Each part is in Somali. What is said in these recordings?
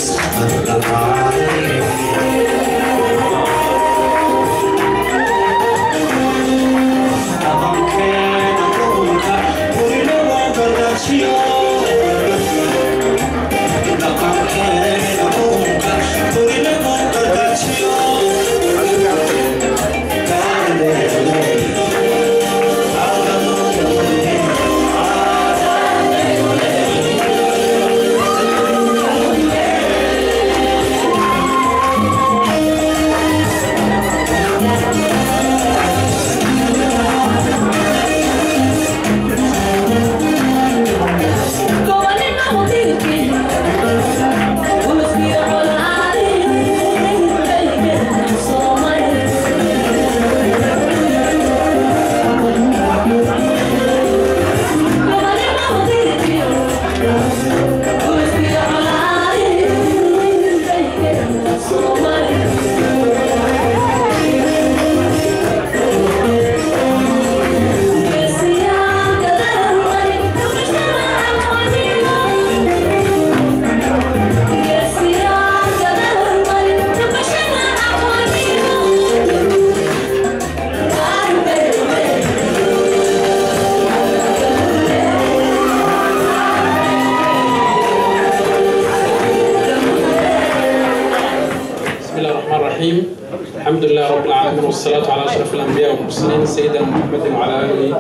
بسم الله الرحمن الرحيم الحمد لله رب العالمين والصلاة على أشرف الأنبياء والمرسلين سيدنا محمد وعلى آله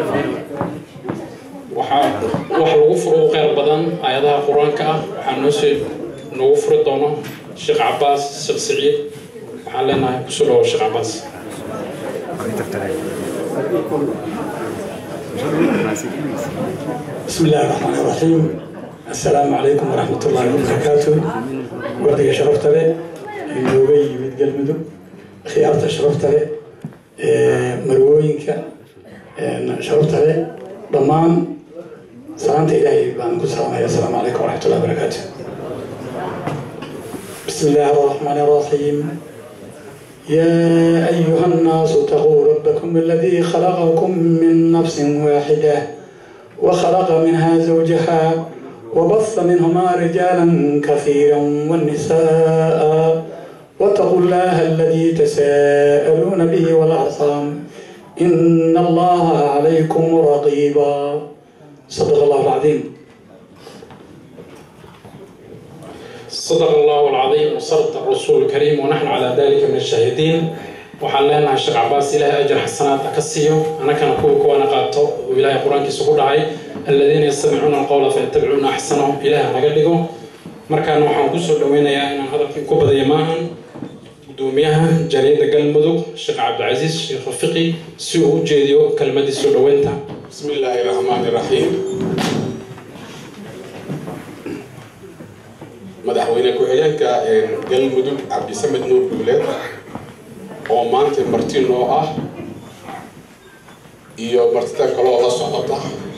waxaa wax lagu furo u qeyr badan aayadaha qur-aanka ah waxaa noo soo noogu furi doono sheekh cabaas sheekh siciid waxaan leenahay kusoo dhawo sheekh cabaas بسم الله الرحمن الرحيم السلام عليكم ورحمة الله وبركاته وردك شرفت لي نوغي يمد قلمدو خيارة شرفت لي مروينك شرفت لي ضمان سلامة إلهي بان كسلام السلام عليكم ورحمة الله وبركاته بسم الله الرحمن الرحيم يا أيها الناس اتقوا ربكم الذي خلقكم من نفس واحدة وخلق منها زوجها وبث منهما رجالا كثيرا والنساء واتقوا الله الذي تساءلون به والأرحام إن الله عليكم رقيبا صدق الله العظيم صدق الله العظيم وصدق الرسول الكريم ونحن على ذلك من الشاهدين waxaan leenahay sheekh cabaas ilaahay ajar xasanaad ka siiyo anakana kuwa kuwana qaato oo ilaahay qur-aankiisa ku dhacay aladiina yastamicuuna alqowla fayattabicuuna axsanahu ilaah naga dhigo markaana waxaan kusoo dhaweynayaa inaan hadalkii ku badayo maahan gudoomiyaha jariyadda galmudug sheekh cabdicasiis sheekh rafiqi si uu u jeediyo kelmadii soo dhaweynta بسم الله الرحمن الرحيم madaxweyne ku-xigeenka galmudug cabdisamed nuur duuleed oo maanta marti noo ah iyo martida kaloo la socota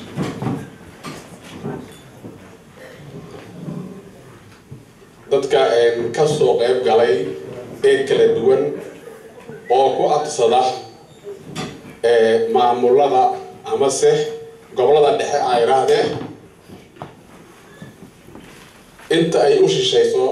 dadka ka soo qayb galay ee kala duwan oo ku adsada maamulada amase gobolada dhexe ay idhaahdeen inta ay u shishayso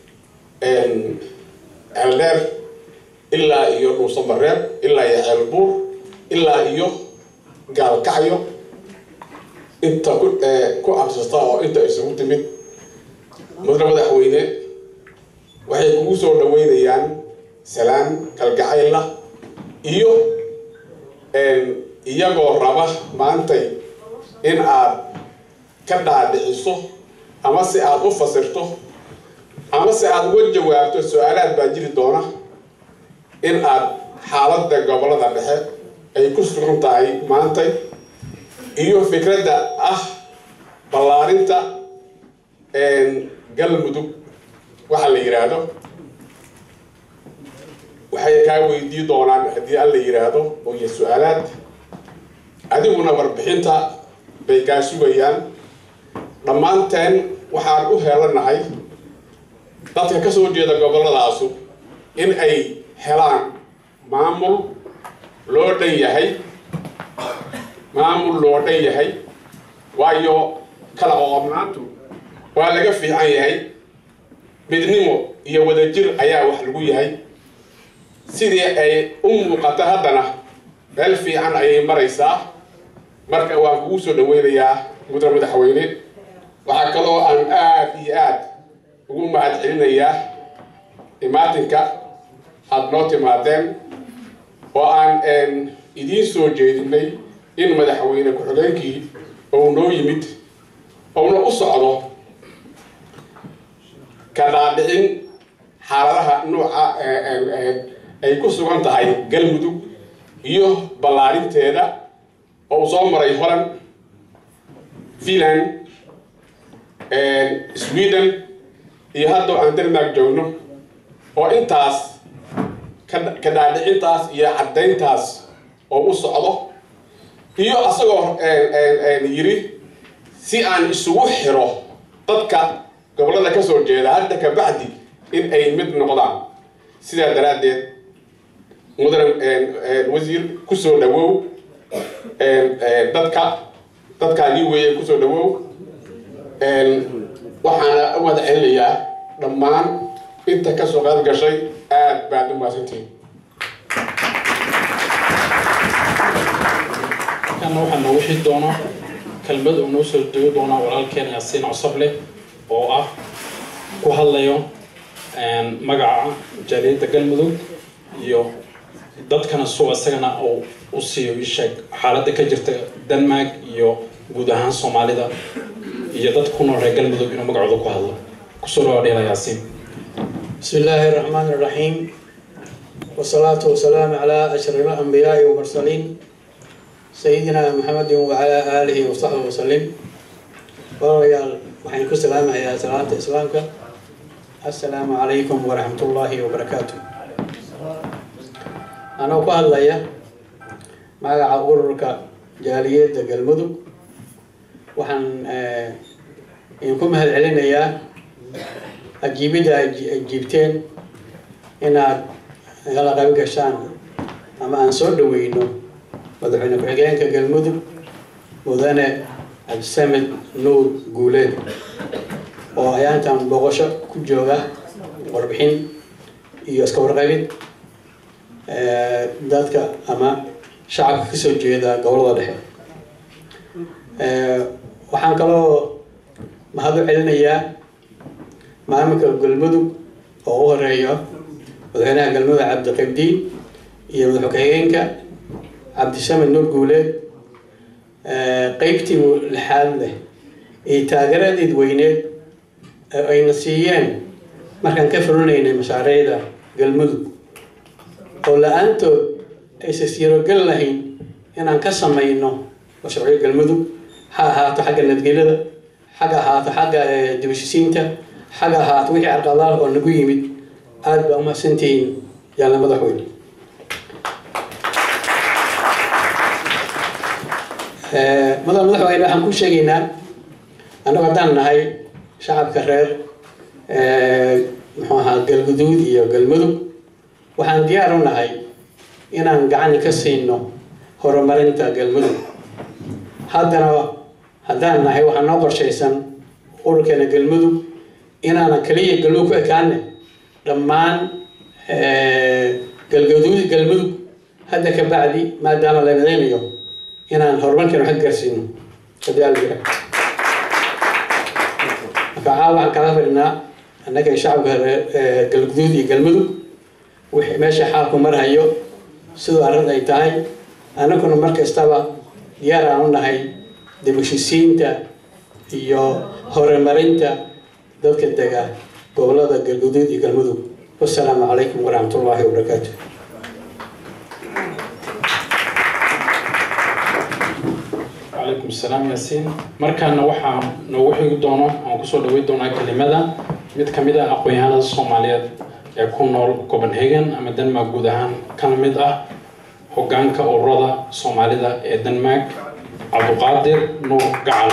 ceeldheer ilaa iyo dhuusamareeb ilaa iyo ceelbuur ilaa iyo gaalkacyo inta ku ku absasta oo inta isugu timid mudane madaxweyne waxay kugu soo dhaweynayaan salaan kalgacayla iyo iyagoo raba maantay in aad ka dhaadhiciso ama si aad u fasirto ama si aad uga jawaabto su-aalaad baa jiri doona in aad xaaladda gobolada dhexe ay ku sugan tahay maantay iyo fikradda ah ballaarinta galmudug waxa la yidhaahdo waxay kaa weydii doonaan haddii alla yidhaahdo oo iyo su-aalaad adiguna warbixinta bay kaa sugayaan dhammaanteen waxaan u heelanahay dadka ka soo jeeda gobolladaasu in ay helaan maamul loo dhan yahay maamul loo dhan yahay waayo kala oobnaantu waa laga fiican yahay midnimo iyo wadajir ayaa wax lagu yahay sidii ay u muuqato haddana meel fiican ayay maraysaa marka waan kugu soo dhaweynayaa mudane madaxweyne waxaa kaloo aan aad iyo aad ugu mahad celinayaa imaatinka aada noo timaadeen oo aan idiin soo jeedinay in madaxweyne ku-xigeenkii ou noo yimid ouna u socdo ka dhaadhicin xaaladaha nuuca ay ku sugan tahay galmudug iyo ballaarinteeda oo uu soo maray holand finland sweden iyo hadda aan denmark joogno oo intaas ka dhaadhicintaas iyo caddayntaas oo u socdo iyo asagoo yiri si aan isugu xiro dadka gobollada ka soo jeeda hadda ka bacdi in ay mid noqdaan sidaa daraaddeed mudane wasiir kusoo dhawow dadka dadkaagii weeye kusoo dhawow waxaana u wada celinayaa dhammaan inta kasoo qaad gashay aad baad u mahadsantihiin kana waxaa noogu xid doona kelmad uu noo soo dego doona walaalkeen yaasiin cosoble oo ah ku hadlayo magaca jaaliyadda galmudug iyo dadkana suu isagana uu u siiyo isheeg xaaladda ka jirta denmark iyo guud ahaan soomaalida iyo dadka ku nool reer galmudug inuu magacooda ku hadlo kusoo dhawaad dheela yaasiin بسم الله الرحمن الرحيم والصلاة والسلام على أشرف الأنبياء والمرسلين سيدنا محمد وعلى آله وصحبه وسلم وريال وحين كسلام يا سلامة إسلامك السلام عليكم ورحمة الله وبركاته أنا أقول لي مع أورك جالية قلمدو وحن إنكم هل علينا يا ajiibidda ay jiibteen inaad nagala qayb gashaan ama aan soo dhaweyno madaxweyne ku-xigeenka galmudug mudane cabdisamed nuur guuleed oo ayaantan boqosho ku jooga warbixin iyo iska warqabid dadka ama shacabka kasoo jeeda gobolada dhexe waxaan kaloo mahad u celinayaa maamulka galmudug oo u horeeyo madaxweynaha galmudug cabdiqabdiin iyo madax ku-xigeenka cabdisamed nuur guuleed qeybtii lixaad leh iyo taageeradeed weyneed ayna siiyeen markaan ka fulinaynay mashaariicda galmudug oo la-aantood aysa siirogel lahayn inaan ka samayno mashruucyo galmudug ha ahaato xagga nabadgelyada xagga ahaato xagga dibashisiinta xagga ahaato wixii carqadaal oo nagu yimid aada baa umahadsantihiin yaalla madaxweyne madax madaxweyne waxaan ku sheegaynaa annagu haddaan nahay shacabka reer muxuu ahaa galguduud iyo galmudug waxaan diyaar u nahay inaan gacan ka siino horumarinta galmudug haddana haddaan nahay waxaa noo qorshaysan ururkeena galmudug inaanan kaliya galmudug ku ekaane dhammaan galgaduud galmudug hadda ka bacdi maadaama la midaynayo inaan horumarkeena wax ka gaarsiino haddii alla jira marka caawa waxaan kala fadhinaa annaga shacabka galguduud iyo galmudug wixii meesha xaalku marhayo siduu arrin ay tahay annaguna mar kastaba diyaar aan u nahay dib u heshisiinta iyo horumarinta dadka dega gobolada galguduud iyo galmudug wasalaamu calaykum waraxmat ullaahi wabarakaatu calaykum asalaam yaasiin markaana waxaa noogu xigi doono aan kusoo dhaweyn doonaa kelimada mid ka mid ah aqoon-yahanada soomaaliyeed ee ku nool copenhagen ama denmark guud ahaan kana mid ah hogaanka ururada soomaalida ee denmark cabduqaadir nuur gacal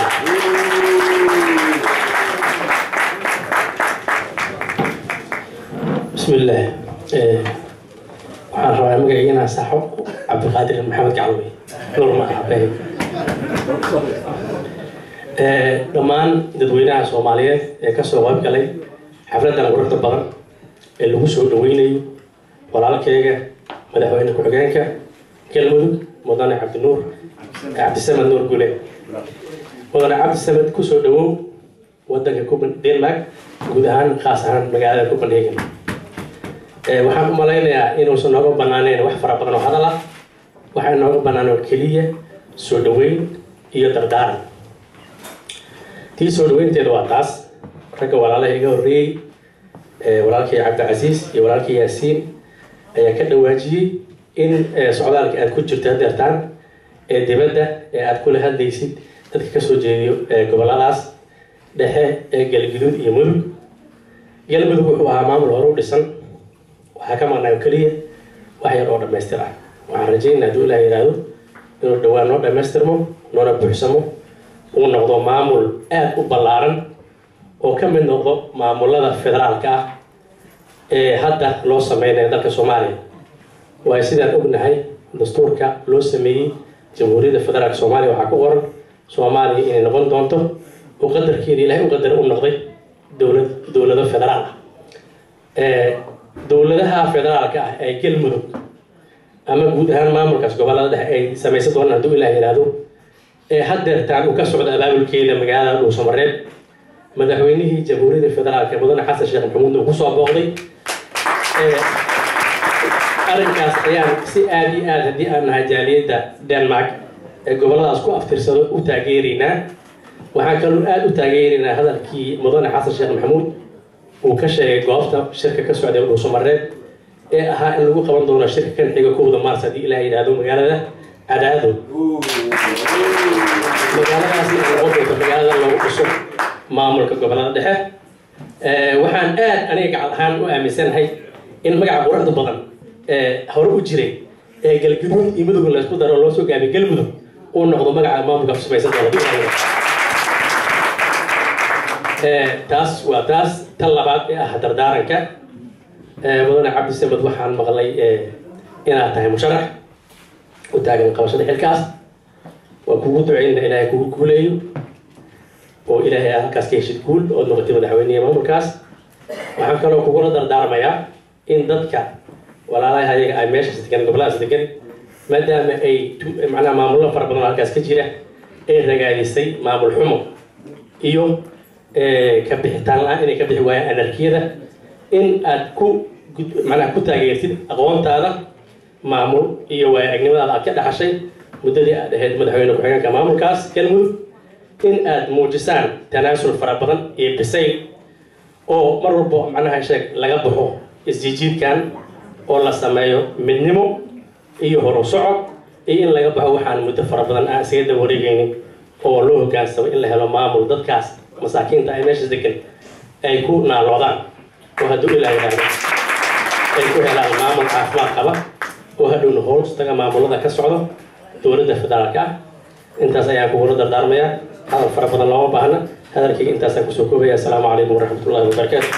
بسم الله waxaan rabaa magacayga inaan saxo cabdiqaadir maxamed gacalwey nuur magacabe dhammaan dadweynaha soomaaliyeed ee kasoo qayb galay xafladan quruxda badan ee lagu soo dhaweynayo walaalkeyga madaxweyne ku-xigeenka galmudug mudane cabdinuur cabdisamed nuur gule mudane cabdisamed kusoo dhawow wadanka copen denmark guud ahaan khaas ahaan magaalada copenhagen waxaan u malaynayaa inuusan nooga banaaneyn wax fara badan oo hadal ah waxaa nooga banaan oo keliya soo dhaweyn iyo dardaaran tii soo dhaweynteeda waa taas ragga walaalaha iga horreeyey walaalkii cabdicasiis iyo walaalkii yaasiin ayaa ka dhawaajiyey in socdaalka aad ku jirto hadeertaan ee dibadda ee aad kula hadlaysid dadka kasoo jeediyo goboladaas dhexe ee galguduud iyo mudug galmudug wuxuu ahaa maamul hore u dhisan waxaa ka maqnaa oo keliya wax yar oo dhammaystir ah waxaan rajaynaa hadduu ilaah yidhaahdo inuu dhowaan noo dhammaystirmo noona buuxsamo uu noqdo maamul aada u ballaaran oo ka mid noqdo maamulada federaalka ah ee hadda loo sameynayo dalka soomaaliya waayo sidaan ognahay dastuurka loo sameeyey jamhuuriyadda federaalka soomaaliya waxaa ku qoran soomaaliya inay noqon doonto oo qadarkeeda ilaahay u qadar u noqday dowlad dowlado federaal ah dowladaha federaalka ah ee galmudug ama guud ahaan maamulkaas gobolada dhexe ay samaysan doonaan hadduu ilaah yidhaahdo ee haddeertaan uu ka socdo abaabulkeeda magaalada dhuusamareeb madaxweynihii jamhuuriyadda federaalka mudane xasan sheekh maxamuud uu kusoo booqday arrinkaas ayaan si aada iyo aada haddii aan nahay jaaliyadda denmark ee goboladaas ku aftirsado u taageeraynaa waxaan kaloo aada u taageeraynaa hadalkii mudane xasan sheekh maxamuud uu ka sheegay goobta shirka ka socday dhuusamareeb ee ahaa in lagu qaban doono shirka kan xiga kowda maars haddii ilaah yidhaahdo magaalada cadaado magaaladaas noqon doonto magaalada lagu dhiso maamulka gobolada dhexe waxaan aad aniga gacal ahaan u aaminsanahay in magaca quruxda badan ee hore u jiray ee galguduud iyo mudug laysku daro loo soo gaabiy galmudug uu noqdo magaca maamulka samaysan doona taas waa taas tan labaad ee ah dardaaranka mudane cabdi samed waxaan maqlay inaad tahay musharax u taagan qabashada xilkaas waa kugu duceyna ilaahay kugu guuleeyo oo ilaahay aad halkaas ka heshid guul ood noqotay madaxweyneha maamulkaas waxaan kaloo kugula dardaarmayaa in dadka walaalaha ayaga ay meeshaas degan goboladaas degan maadaama ay macnaha maamullo fara badan oo halkaas ka jira ay ragaadisay maamul xumo iyo ka bixitaan la-aan inay ka bixi waayaan anarkiyada in aad ku macnaha ku taageertid aqoontaada maamul iyo waayo-aragnimadaada aad ka dhaxashay muddadii aad ahayd madaxweyne ku-xigeenka maamulkaas galmudug in aad muujisaan tanaasul fara badan iyo bisayl oo mar walbo macnaha sheeg laga baxo isjiijiidkan oo la sameeyo midnimo iyo horu socod iyo in laga baxo waxaan muddo fara badan aan isaga daba wareegaynin oo loo hogaansamo in la helo maamul dadkaas masaakiinta ay meesha degan ay ku naaloodaan oo hadduu ilaa yidhaahdo ay ku helaan maamul caafimaad qaba oo hadhowna hoostaga maamulada ka socdo dowladda federaalka ah intaas ayaan kugula dardaarmayaa hadal fara badan looma baahna hadalkayga intaasaan kusoo koobaya asalaamu calaykum waraxmatullahi wabarakaatu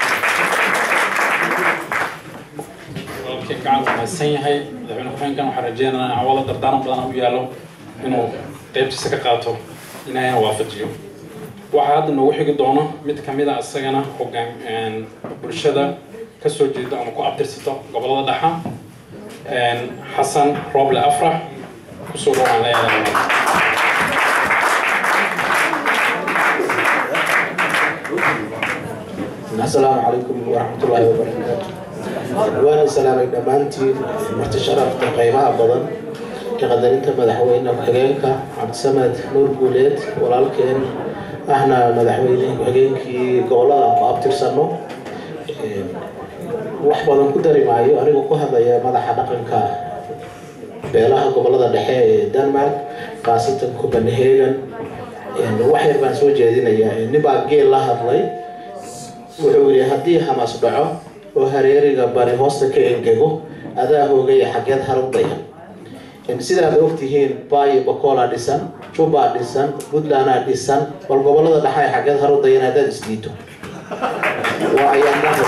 walaalkii gacan mahadsan yahay madaxweyne ku-xigeenkan waxaan rajeynayaa in awalo dardaaran badan u yaalo inuu qeybtiisa ka qaato inaayna waafajiyo waxaa hadda noogu xigi doono mid kamid a isagana hogaan bulshada kasoo jeedo ama ku abtirsato gobolada dhexa xasan rooble afrax kusoo dhawaan leeyahay السلام عليكم ورحمة الله وبركاته وأنا سلامي دمانتي مرتشرف قيمة بدن كقدرين مدحوين الحجينك عبد السمد نور قوليت ولكن احنا مدحوين حجينكي قولا قابتر سنو wax badan ku dari maayo anigoo ku hadlaya madaxa dhaqanka beelaha gobolada dhexe ee denmark khaasatan copenhagen wax yar baan soo jeedinayaa nin baa geel la hadlay wuxuu yidhi haddii hamas dhaco oo hareeriga bari hoosta ka engego adaa hoogaya xageed harudaya sidaad ogtihiin baayo bakoolaa dhisan jubbaa dhisan puntlandaa dhisan bal gobolada dhexe ay xageed harudayan haddaad isdiito waa ayaamaha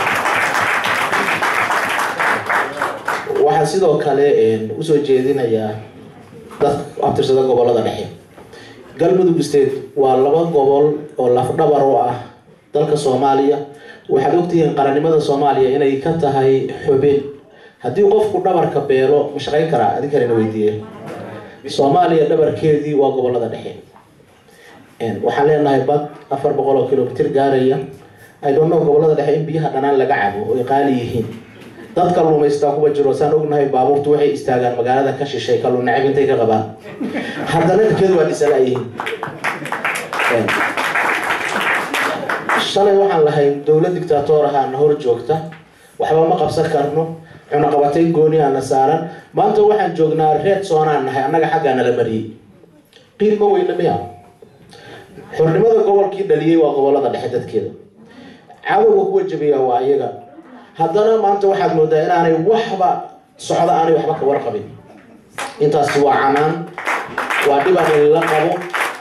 waxaa sidoo kale usoo jeedinayaa dadka abtirsada gobolada dhexe galmudug state waa laba gobol oo lafdhabar u ah dalka soomaaliya waxaad ogtihiin qarannimada soomaaliya inay ka tahay xubin haddii qofku dhabarka beelo ma shaqayn karaa adin kalena weydiiye soomaaliya dhabarkeedii waa gobolada dhexe waxaan leenahay bad afar boqol oo kilomitr gaaraya i don't know gobolada dhexe in biyaha dhanaan laga cabo oy qaali yihiin dad kalluumaystaa kuwa jiro saan ognahay baabuurtu waxay istaagaan magaalada ka shishay kalluun nacab intay ka qabaan haddana dadkeedu waa dhisalaayihiin shalay waxaan lahay dowlad dictator ahaana hor joogta waxba ma qabsan karno cunaqabatay gooni aana saaran maanta waxaan joognaa reed soonaan nahay annaga xaggaa nala mariyey qiilma weyna miya xornimada gobolkii dhaliyey waa gobolada dhexe dadkeeda cadowga kuwa jabiya waa iyaga haddana maanta waxaad moodaa inaanay waxba socda aanay waxba ka warqabin intaasi waa canaan waa dhibaan la qabo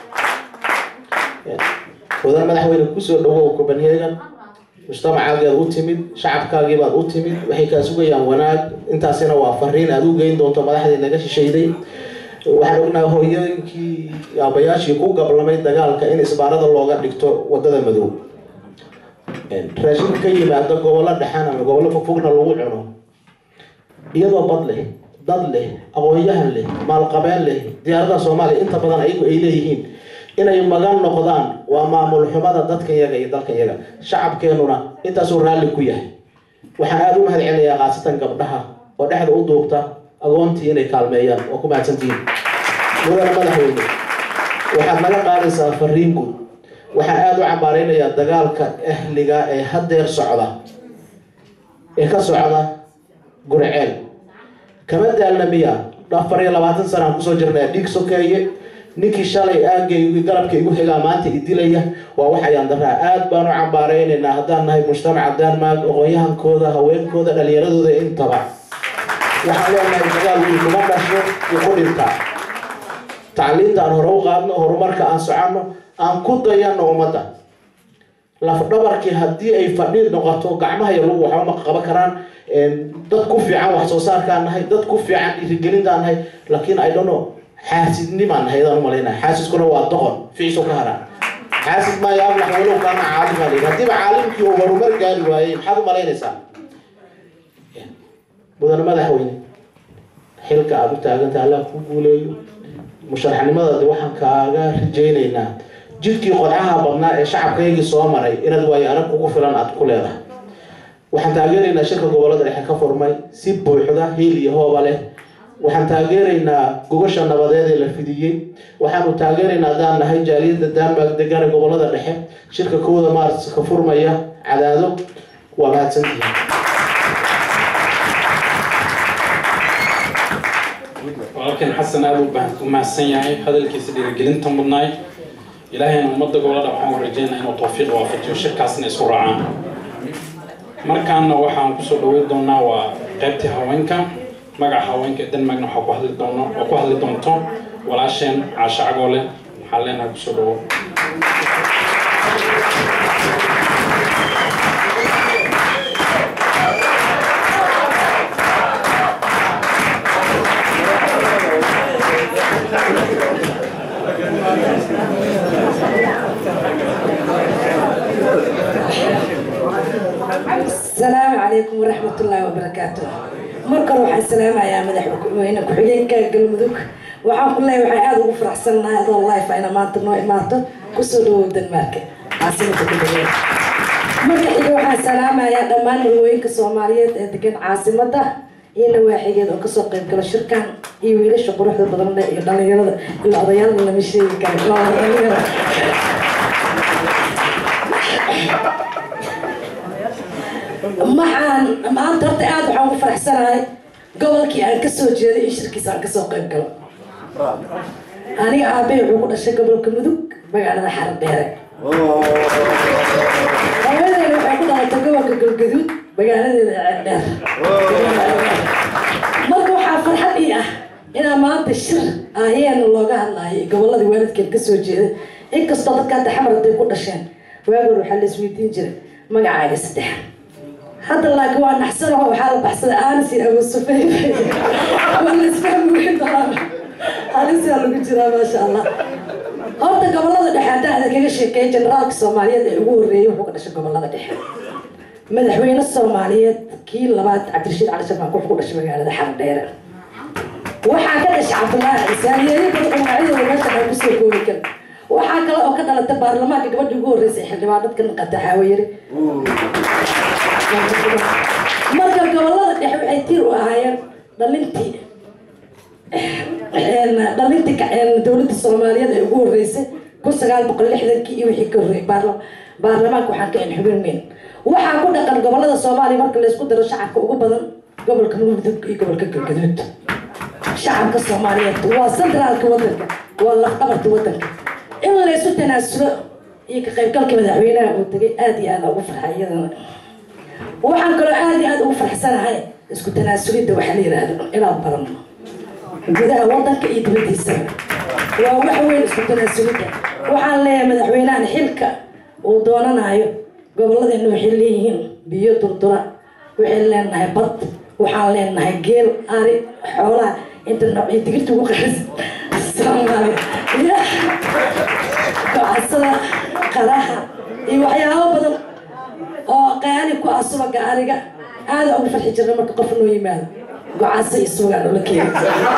mudan madaxweyne kusoo dhawow copenhagen mujtamacaageed u timid shacabkaagiibaad u timid waxay kaa sugayaan wanaag intaasina waa fariin aada u geyn doonto madaxdii naga shishayday waxaan ognahay hooyooyinkii aabayaashii ku gablamay dagaalka in isbaarada looga dhigto wadada madow raashinka ka yimaado gobollo dhexan ama gobollo fogfogna lagu cuno iyadoo bad leh dad leh aqoon-yahan leh maalqabeen leh diyaaradaha soomaaliya inta badan ayagu ay leeyihiin inay magan noqdaan waa maamul xumada dadkan yaga iyo dalkan yaga shacabkeenuna intaasuu raalli ku yahay waxaan aada u mahad celinayaa khaasatan gabdhaha oo dhexda u duubta agoontii inay kaalmeeyaan oo ku mahadsantihiin mudana madaxweyne waxaad naga qaadaysaa fariin guud waxaan aada u cambaaraynayaa dagaalka ahliga ee haddeer socda ee ka socda gurceel kama daalna miya afar iyo labaatan sanaan kusoo jirnaa dhiig sokeeye ninkii shalay aagaygi galabka igu xigaa maanta idilaya waa wax ayaan daraa aada baan u cambaaraynaynaa haddaan nahay mujtamaca denmark aqoon-yahankooda haweenkooda dhalinyaradooda intaba waxaan leenahay dagaal wiil kuma dhasho iyo ku dhintaa tacliinta aan hore u qaadno horumarka aan soconno aan ku dayano ummadda lafdhabarkii haddii ay fadhi noqoto gacmaha iyo lagu waxba ma qaban karaan dad ku fiican wax soo saarkaan nahay dad ku fiican dhiirigelintaan nahay laakiin i don't know xaasidnimaan nahay adaan umalaynaya xaasiskuna waa doqon ficiisu ka haraan xaasid maayo ablax walow kaana caalim aa layidhi haddiiba caalimkii uu horumar gaari waayey maxaad u malaynaysaa mudane madaxweyne xilka aada u taaganta allah ku guuleeyo musharaxnimadadi waxaan kaaga rajaynaynaa jidkii qodcaha badnaa ee shacabkaygii soo maray inaad waayo arag kugu filan aad ku leedahay waxaan taageeraynaa shirka gobolada dhexe ka furmay si buuxda hiil iyo hooba leh waxaan taageeraynaa gogasha nabadeed ee la fidiyey waxaanu taageeraynaa haddaan nahay jaaliyadda denmark degane gobolada dhexe shirka kowda maars ka furmaya cadaado waa mahadsantihiin walaalkeen xasan aada u mahadsan yahay hadalkiisa dhiirigelinta mudnaay ilaahayna ummadda gobolada waxaan u rajeynaa inuu tawfiiq waafajiyo shirkaasna isku raacaan markaana waxaan kusoo dhaweyn doonaa waa qaybtii haweenka magaca haweenka ee denmarkna waxaa ku hadli doono oo ku hadli doonto walaasheen caasho cagoole waxaan leenahay kusoo dhawo السلام عليكم ورحمة الله وبركاته مركز waxaan salaamayaa madaxweyne ku-xigeenka galmudug waxaan ku leeyahay waxaan aada ugu faraxsanahay adoo life ayna maanta noo imaato kusoo dhawow denmarka caasimada galmudug marka xiga waxaan salaamayaa dhammaan haweenka soomaaliyeed ee degan caasimada iyo nawaaxigeed oo kasoo qayb gala shirkan iyo wiilasha quruxda badan leh iyo dhalinyarada ila odayaalda lama sheegi karo maxaan maanta horta aada waxaan ugu faraxsanahay gobolkii aan kasoo jeeday in shirkiisa aan kasoo qayb galo aniga aabbahay wuxuu ku dhashay gobolka mudug magaalada xaradheere hooyadeena waxay ku dhalatay gobolka galgaduud magaaladeeda ceeldheer marka waxaa farxad ii ah inaa maanta shir ahyeena looga hadlaayay goboladii waalidkeen kasoo jeeday inkastoo dadka hadda xamar haday ku dhasheen waagoor waxaa la isweydiin jiray magacaaga saddex hadda laakiin waa naxsanaho waxaa la baxsaday aanis iyo abu sufeyn waa la isfahmi weyn doonaa halisiyaa lagu jiraa maasha allah horta gobolada dhexe haddaan ada kaga sheekeeya generaalka soomaaliyeed ee ugu horreeyay wuxuu ka dhashay gobolada dhexe madaxweyne soomaaliyeed kii labaad cabdirashiid cali shabaanku wuxuu ku dhashay magaalada xardheere waxaa ka dhashay cabdullaahi cisaan yeeyo badan magacyadooda meesha aan kusoo koobi karin waxaa kale oo ka dhalatay baarlamaanka gabadhii ugu horreysay xildhibaanadka naqata xaawayare marka gobolada dhexe waxay tiir u ahaayeen dhalintii dhalintii dowladda soomaaliyeed ee ugu horreysay kun sagaal boqol lixdankii iyo wixii ka horreeyay baarlamaanka waxaan ka inxubinayn waxaa ku dhaqan gobolada soomaaliya marka laysku daro shacabka ugu badan gobolka mudug iyo gobolka galgaduud shacabka soomaaliyeed waa centraalka wadanka waa lafdhabarta wadanka in laysu tanaasulo iyo ka qaybgalka madaxweynaha uu tegay aada iyo aada ugu farxay iyadana waxaan kaloo aada iyo aada ugu farxsanahay isku tanaasulidda waxaa la yidhaahdo inaan barano gudaha wadanka iyo dibadiisa waa wax weyn isku tanaasulidda waxaan leeyahay madaxweynahan xilka uu doonanayo gobolladeena waxay leeyihiin biyo durdura waxay leenahay bad waxaan leenahay geel ari xoolaha inta noocii digirta ugu qaris soomaali gocasada qaraha iyo waxyaabo badan oo qaali ku ah subaga ariga aada ugu farxi jirna marka qof noo yimaado gocasa iyo subagaan ula keeni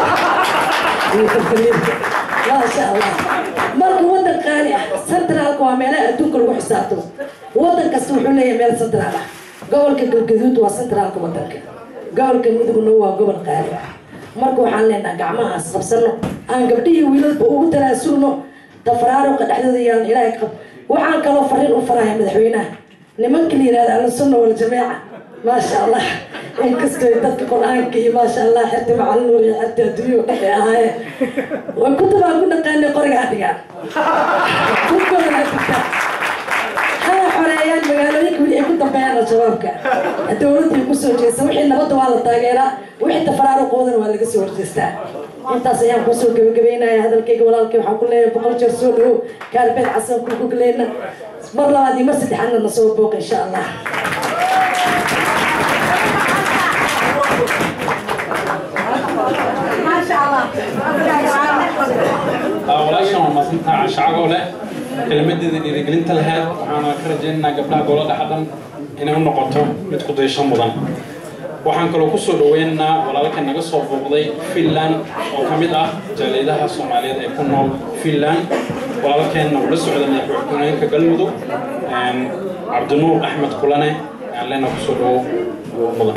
maasha allah marka wadan qaali ah centraalka waa meelaha adduunka lagu xisaabtamo wadan kasta wuxuu leeyahay meel centraal ah gobolka galgaduud waa centraalka wadanka gobolka mudugna waa gobol qaali ah marka waxaan leenaha gacmahaas qabsano aan gabdhihii wiilalba ugu tanaasulno tafaraaruqa dhexdooda yaalan ilaahay qab waxaan kaloo fariin u faraya madaxweynaha nimanka la yihahda ahlusunna waljamaaca maasha allah inkastoo dadka qur-aanka iyo maasha allah xerta macalinuur iyo xerta adduunya dhexe ahaayeen way kutubaan ku dhaqaanay qoriga adhigaan kutubooda adigtaa hana xoreeyaan magaalooyinka weli ay ku dambeeyaan al-shabaabka dowladda kusoo jeesta wixii nabadda waa la taageeraa wixii tafaraaruqoodana waa laga soo horjeestaa intaas ayaan kusoo gabagabeynaya hadalkayga walaalkay waxaan ku leeyahay boqol jeer soo dhawow kaarbeed casan ku gogleyna mar labaad iyo mar saddexaadna na soo booq insha allah walaashan waa maasantaa shacagoo leh kelmadeeda dhiirigelinta lahayd waxaana ka rajaynaynaa gabdhaha gobolada xadhan inay u noqoto mid ku daysho mudan waxaan kaloo kusoo dhaweynaynaa walaalka naga soo booqday finland oo ka mid ah jaaliyadaha soomaaliyeed ee ku nool finland walaalkeenna ula socda madaxweynaha galmudug cabdinuur axmed kulane aan leena kusoo dhawo mudan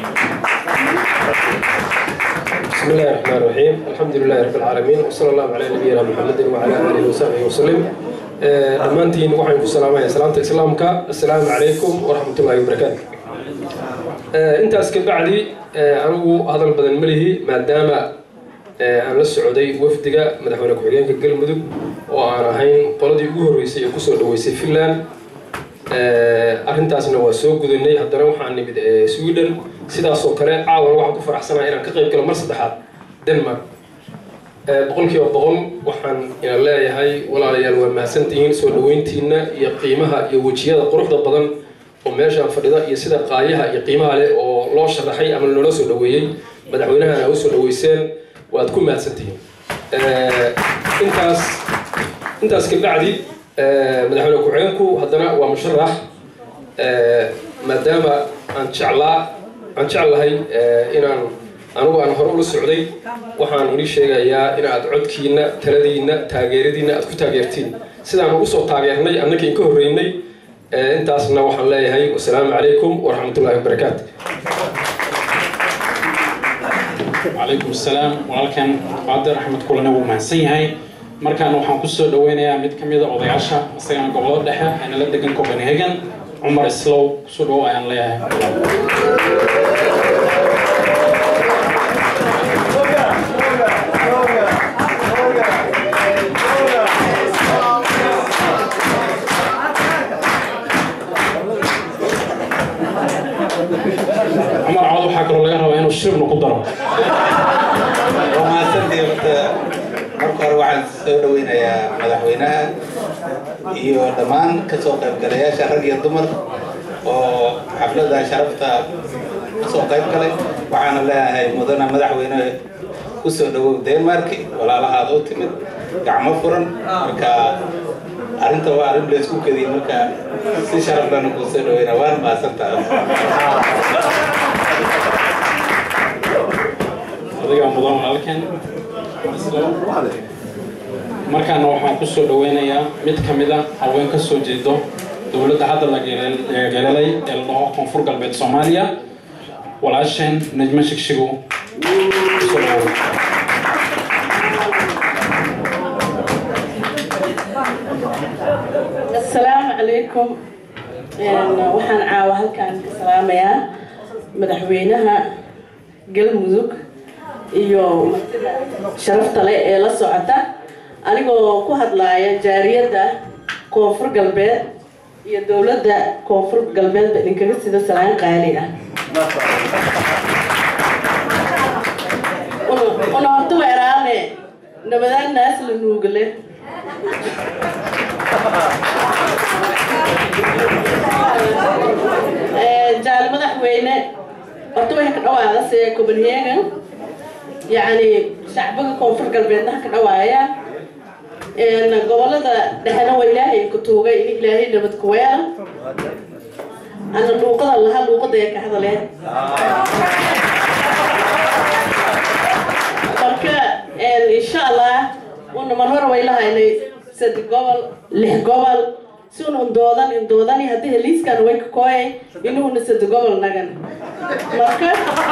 بسم الله الرحمن الرحيم الحمد لله رب العالمين وصلى الله على نبينا محمد وعلى اله وصحبه وسلم dhammaantiin waxaan ku salaamaya salaamta islaamka assalaamu calaykum waraxmat ullahi wabarakaatu intaas ka bacdi anigu hadal badan ma lihi maadaama aan la socday wafdiga madaxweyne ku-xigeenka galmudug oo aan ahayn qoladii ugu horreysay ee kusoo dhaweysay finland arrintaasna waa soo gudanay haddana waxaan nimid sweden sidaasoo kale caawan waxaan ku faraxsanaha inaan ka qayb galo mar saddexaad denmark boqolkiiba boqol waxaan ina leeyahay walaalayaal waa mahadsantihiin soo dhaweyntiina iyo qiimaha iyo wejiyada quruxda badan oo meeshaan fadhida iyo sida qaayaha iyo qiimaha leh oo loo sharaxay ama loola soo dhaweeyey madaxweynahana u soo dhaweyseen waad ku mahadsantihiin intaas intaas ka bacdi madaxweyne ku-xigeenku haddana waa musharax maadaama aan jeclaa aan jeclahay inaan anigu aan hore ula socday waxaan ini sheegayaa inaad codkiina taladiina taageeradiina aad ku taageertiin sidaan ugu soo taageernay annagii in ka horreynay intaasna waxaan leeyahay wasalaamu calaykum waraxmatullahi wabarakaatu calaykum asalaam walaalkan qaadir axmed kulane wuu mahadsan yahay markaan waxaan kusoo dhaweynayaa mid ka mid a odayaasha isagana gobolada dhexe ayna la degan copenhagen cumar islow kusoo dhawow ayaan leeyahay cumar cawad waxaa kaloo laga rabaa inuu shiribna ku daro waa mahadsantii horta marka hore waxaan soo dhaweynayaa madaxweynaha iyo dhammaan kasoo qaybgalayaasha rag iyo dumar oo xafladda sharafta kasoo qayb galay waxaana leeyahay mudana madaxweyne kusoo dhawow denmark walaalahaada u timid gacmo furan marka arrinta waa arrin laysku kadiy marka si sharaf lana kuu soo dhaweyna waan mahadsantahay adiga mudan walaalkeen markaana waxaan ku soo dhaweynayaa mid ka mid a haween ka soo jeedo dowladda hadda la geelelay ee la dhaho koonfur galbeed soomaaliya walaasheen najmo shigshigo kusoo dhawow asalaamu calaykum waxaan caawa halkaan ka salaamayaa madaxweynaha galmudug iyo martida sharafta leh ee la socota anigoo ku hadlaaya jaariyadda koonfur galbeed iyo dowladda koonfur galbeedba idinkaga sida salaan qaali ah una horta weeraane nabadaan naas la nuugale jaal madaxweyne horta waxay ka dhawaada see copenhagen yacni shacbiga koonfur galbeedna ha ka dhawaayaan gobolada dhexena waa ilaahay ku tuugay in ilaahay nabad ku weela ana luuqada laha luuqada ee ka hadaleen marka insha allah una mar hore way lahaynay saddex gobol lix gobol si un undoodan indoodani haddii heliiskan way ka kooyay inuuna saddex gobol nagan marka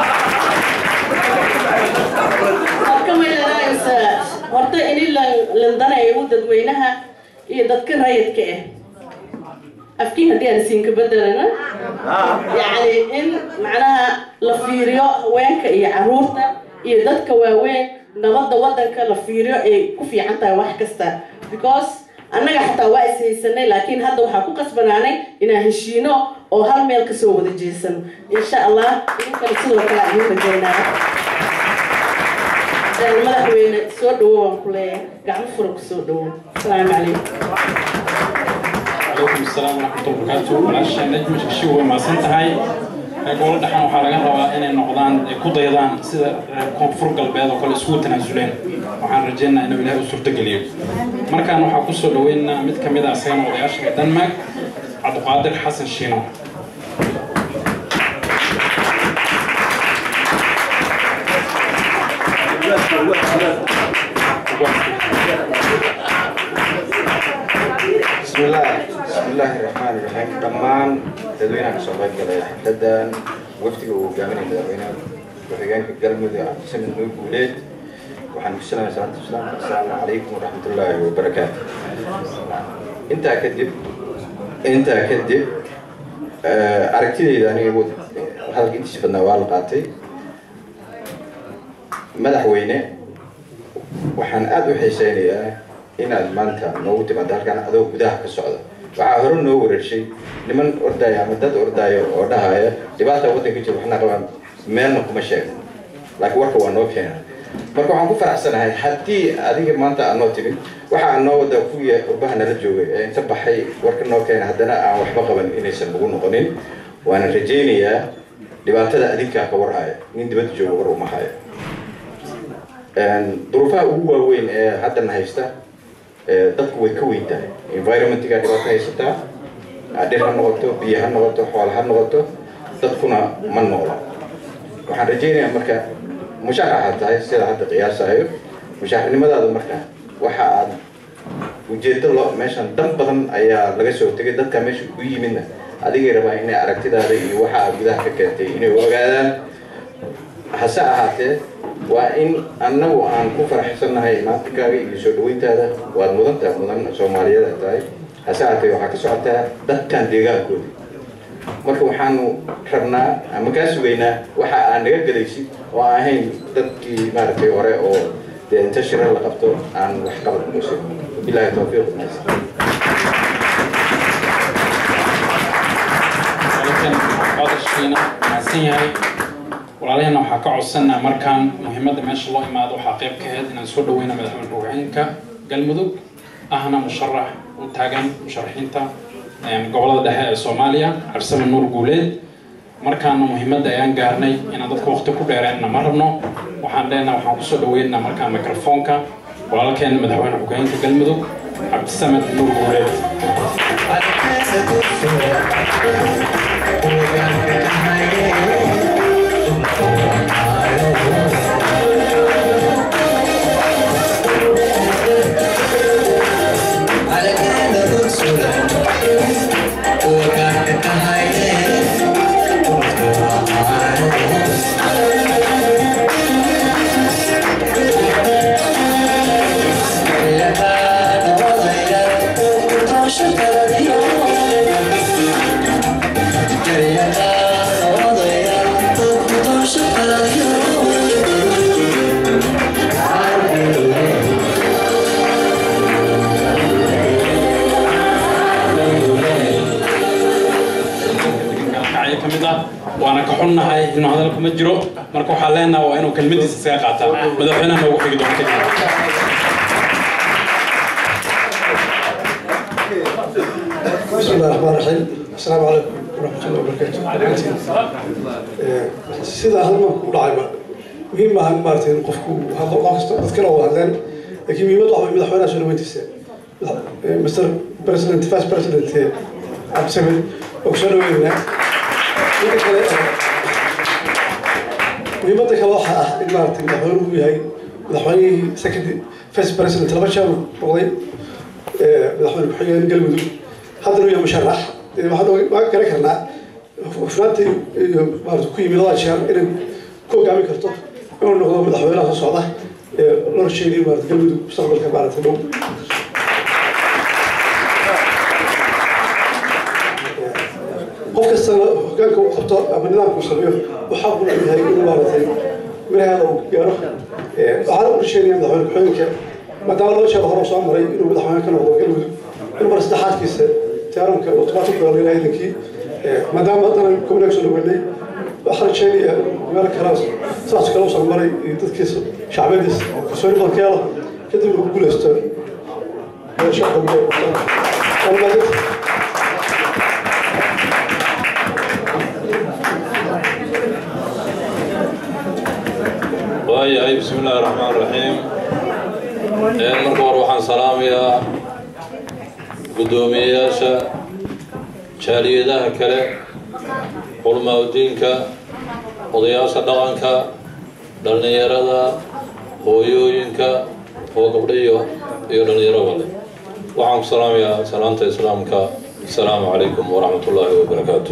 marka maylanaysa horta ini landanayo dadweynaha iyo dadka rayidka ah afkiin haddii aan siinka bedelana yacni in macnaha la fiiriyo haweenka iyo caruurta iyo dadka waaweyn nabadda waddanka la fiiriyo ay ku fiican tahay wax kasta because annaga xataa waa is haysanay laakiin hadda waxaa ku qasbanaanay inaan heshiino oo hal meel kasoo wada jeesano insha allah idinkana sidoo kale aan idin rajaynaa madaxweyne soo dhawo waan ku leeyahay gacmo fura ku soo dhawo asalaamu calaykum calaykum asalaam waraxmatulla barakaatu walaasha najma shigshigo way mahadsan tahay gobolo dhexan waxaa laga rabaa inay noqdaan ay ku daydaan sida reer koonfur galbeed oo kale isugu tanaasuleen waxaan rajaynayaa inuu ilaahay u suurtogeliyo markaan waxaa ku soo dhaweynaynaa mid ka mid ah isagana odayaasha ee denmark cabdiqaadir xasan shiino بسم الله بسم الله الرحمن الرحيم دمان dadweynaha kasoo qayb galaya xafladan wafdiga uu hogaaminaya madaxweynaha ku-xigeenka galmudug cabdisamed nuur guuleed waxaan ku salaamay salaanta islaamka asalaamu calaykum waraxmatullaahi wabarakaatu intaa kadib intaa kadib aragtidayda aniga hadalka intiisa badnaa waa la qaatay madaxweyne waxaan aada u xiiseynayaa inaad maanta noogu timaado halkaan adoo gudaha ka socda waxaa hore noo wareershay niman ordaya ama dad ordaayo oo dhahaya dhibaata waddanka jira waxna qabaan meelna kuma sheegno laakiin warka waa noo keena marka waxaan ku faraxsanahay haddii adiga maanta aad noo timid waxa aan noo wada kuwii qurbaha nala joogay ee inta baxay warka noo keena haddana aan waxba qaban inaysan nagu noqonin waana rajaynayaa dhibaatada adinkaa ka warhaya nin dibadda jooga war uma haya duruufaha ugu waaweyn ee haddana haysta dadku way ka weyn tahay environmentga dhibaato haysataa dhir ha noqoto biyo ha noqoto xoolo ha noqoto dadkuna ma noola waxaan rajaynayaa marka musharaxa tahay sida hadda qiyaasayo mushaxnimadaada marka waxa aad ujeedo lo meeshan dan badan ayaa laga soo tegay dadka meesha ku yimidna adigay rabaa inay aragtidaada iyo waxa aad gudaha ka keentay inay ogaadaan hase ahaatee waa in annagu aan ku faraxsannahay imaankaaga iyo soo dhaweyntaada waad mudantaha mudan soomaaliyeed tahay hase ahaatee waxaa ka socotaa dadkan deegaankooda marka waxaanu rabnaa ama kaa sugaynaa waxa aan naga gelaysid oo aan ahayn dadkii maaragtay hore oo dee inta shira la qabto aan wax qabad muusin bilaahi tawfiiq naasi mahadsan yahay walaalaheenna waxaa ka codsanaa markaan muhiimadda meesha loo imaado waxaa qayb ka ahayd inaan soo dhaweyna madaxweyne ruuxeenka galmudug ahna musharax u taagan musharaxiinta gobolada dhexe ee soomaaliya cabsame nuur guuleed markaana muhiimadda ayaan gaarnay inaan dadka waqti ku dheereenna ma rabno waxaan leenaha waxaan kusoo dhaweynaa markaa microfoonka walaalkeen madaxweyne ku-xigeenka galmudug cabdisamed nuur guureed kacyo ka mid ah waana ka xunnahay inuu hadalka ma jiro marka waxaa leenaha waa inuu kelmadiisa isaga qaataa madaxweynaha noogu xigi doona kadib بسم الله الرحمن الرحيم السلام عليكم ورحمة الله وبركاته sida hadalka ku dhacayba muhiim maaha in maaragtay in qofku hadlo qof kasta dadkana wada hadleen laakiin muhiimad waxa way madaxweynaha soo dhaweyntiisa mr president vice president cabdisamed oo kusoo dhaweynayna midda kale muhiimadda kale waxa ah in maaragtay madaxweynuhu yahay madaxweynihii second vice president laba jeer noqday madaxweyne ku-xigeen galmudug haddana uu yahay musharax waxaan waan garan karnaa hufnaanta iyo maarata ku yimid labada jeer inay ku hogaamin karto inuu noqdo madaxweynaha soo socda ee loo sheegay maarata galmudug mustaqbalka maarata dhow qof kastana hogaanka uu qabto ama nidaamka uu sameeyo waxaa ku leeyahay inuu maaratay miraheeda uu gaaro waxaana u sheegaya madaxweyne ku-xigeenka maadaama laba jeer hore soo maray inuu madaxweyne ka noqdo galmudug inuu mar saddexaadkiisa tiyaaramka otomaatig ku dhalay ciidankii maadaama haddana gobolaha soo dhaweynay waxaa rajeynayaa inuu meel kale saas kale usan maray iyo dadkiisa shacbiyadiisa kalsooni badan ka helo kadib lagu guuleysto waayahay bismi illaahi raxmaan raxiim marka hore waxaan salaamayaa guddoomiyeyaasha jaaliyadaha kale culmaaudiinka odayaasha dhaqanka dhallinyarada hooyooyinka oo gabdho iyo iyo dhallinyaraba leh waxaan ku salaamayaa salaanta islaamka asalaamu calaykum waraxmat ullaahi wabarakaatu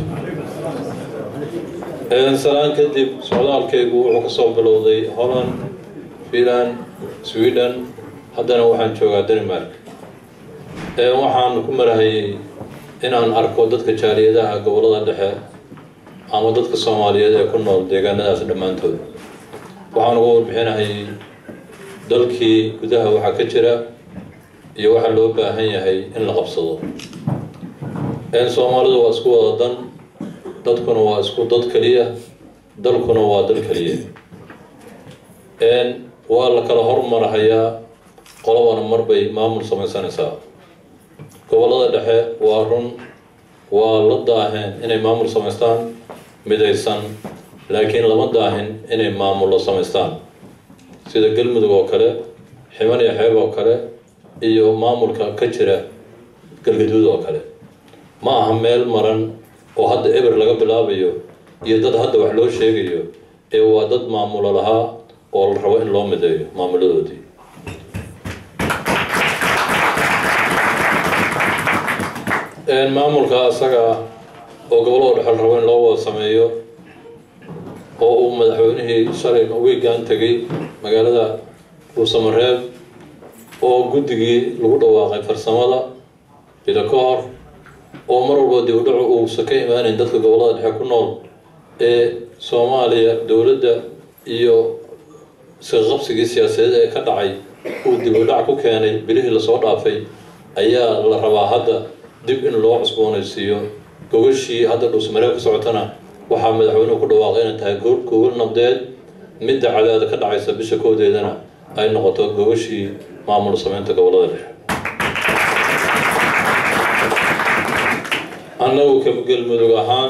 salaan kadib socdaalkaygu wuxuu ka soo bilowday holland finland sweden haddana waxaan joogaa denmark waxaan ku marahayay inaan arko dadka jaaliyadaha gobollada dhexe ama dadka soomaaliyeed ee ku nool deegaanadaas dhammaantood waxaan uga warbixinahayay dalkii gudaha waxaa ka jira iyo waxaa loo baahan yahay in la qabsado soomaalidu waa isku wada dan dadkuna waa isku dad keliya dalkuna waa dal keliya waa la kala hormarahayaa qolobana marbay maamul samaysanaysaa gobollada dhexe waa run waa la daaheen inay maamul samaystaan midaysan laakiin lama daahin inay maamullo samaystaan sida galmudug oo kale ximan iyo xeeb oo kale iyo maamulka ka jira galgaduud oo kale ma aha meel maran oo hadda eber laga bilaabayo iyo dad hadda wax loo sheegayo ee waa dad maamulo lahaa oo la rabo in loo mideeyo maamuladoodii maamulka asaga ah oo gobollada dhexe la rabo in loo wada sameeyo oo uu madaxweynihii shalay wiigan tegay magaalada dhuusamareeb oo guddigii lagu dhawaaqay farsamada bilo ka hor oo mar walba dib u dhacu uusa ka imaanayn dadka gobollada dhexe ku nool ee soomaaliya dowladda iyo isqaqabsigii siyaasadeed ee ka dhacay uu dib u dhac ku keenay bilihii lasoo dhaafay ayaa la rabaa hadda dib in loo cusboonaysiiyo gogashii hadda dhuusmareeb ka socotana waxaa madaxweynuhu ku dhawaaqay inay tahay gogol nabdeed midda cadaada ka dhacaysa bisha koodeedana ay noqoto gogashii maamul sameynta gobollada dhexe annagu ka galmudug ahaan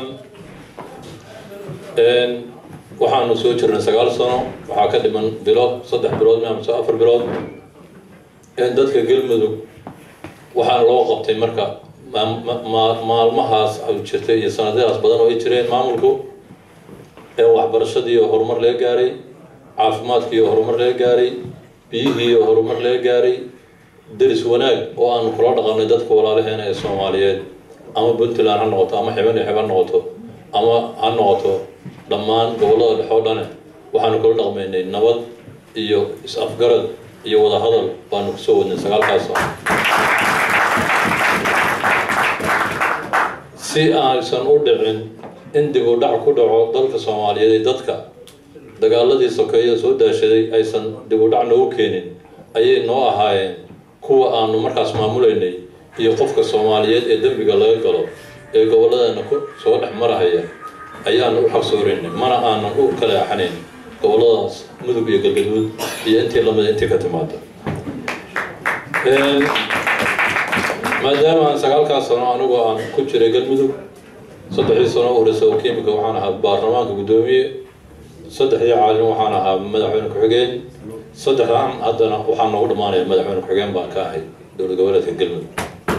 waxaanu soo jirnay sagaal sano waxaa ka dhiman bilo saddex bilood mise afar bilood dadka galmudug waxaana loo qabtay marka maam- ma- ma- maalmahaas ay jirtay iyo sanadadaas badan oo ay jireen maamulku ee waxbarashadii oo horumar laga gaaray caafimaadkii oo horumar laga gaaray biyihii oo horumar laga gaaray deris wanaag oo aanu kula dhaqanay dadka walaalaheena ee soomaaliyeed ama puntland ha noqoto ama xiban iyo xib ha noqoto ama ha noqoto dhammaan gobollada dhexe oo dhane waxaanu kula dhaqmaynay nabad iyo is-afgarad iyo wada hadal baanu kusoo wadnay sagaalkaas sano si aysan u dhicin in dib u dhac ku dhaco dalka soomaaliyeed ee dadka dagaaladii sokeeye soo daashaday aysan dib u dhac noogu keenin ayay noo ahaayeen kuwa aanu markaas maamulaynay iyo qofka soomaaliyeed ee dembiga laga galo ee gobolladana ku soo dhex marahaya ayaanu u xaqsooraynay mana aanan u kala axanayn gobolladaas mudug iyo galgaduud iyo intii lamida intii ka timaada maadaama aan sagaalkaas sano anigoo aan ku jiray galmudug saddexdii sano u horeysa oo kiimika waxaan ahaa baarlamaanka guddoomiye saddexdii caalin waxaan ahaa madaxweyne ku-xigeen saddexdan haddana waxaa noogu dhammaanaya madaxweyne ku-xigeen baan ka ahay dowlad goboleedka galmudug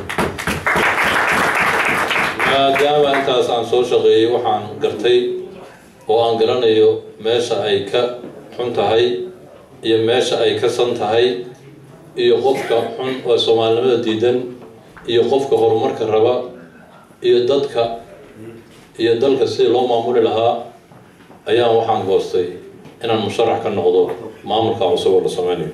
maadaama intaas aan soo shaqeeyey waxaan gartay oo aan garanayo meesha ay ka xun tahay iyo meesha ay ka san tahay iyo qofka xun oo soomaalinimada diidan iyo qofka horumarka raba iyo dadka iyo dalka sidii loo maamuli lahaa ayaan waxaan goostay inaan musharax ka noqdo maamulka cusub oo la sameynayo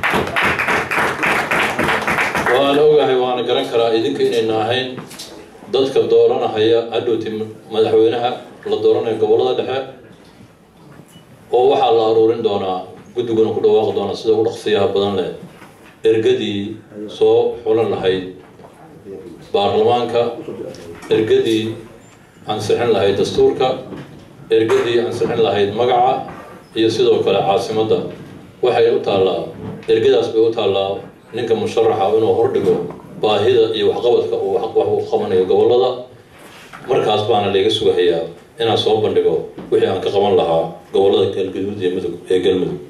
waana ogahay waana garan karaa idinka inayna ahayn dadka dooranahaya hadhowti madaxweynaha la dooranayo gobollada dhexe oo waxaa la aruurin doonaa guddiguna ku dhawaaqi doonaa sida ugu dhaqsiyaha badan leh ergadii soo xulan lahayd baarlamaanka ergadii ansixin lahayd dastuurka ergadii ansixin lahayd magaca iyo sidoo kale caasimadda waxay u taallaa ergadaas bay u taallaa ninka musharaxa inuu hordhigo baahida iyo waxqabadka uu wax u qabanayo gobollada markaas baana layga sugahayaa inaan soo bandhigo wixii aan ka qaban lahaa gobollada galgaduud iyo mudug ee galmudug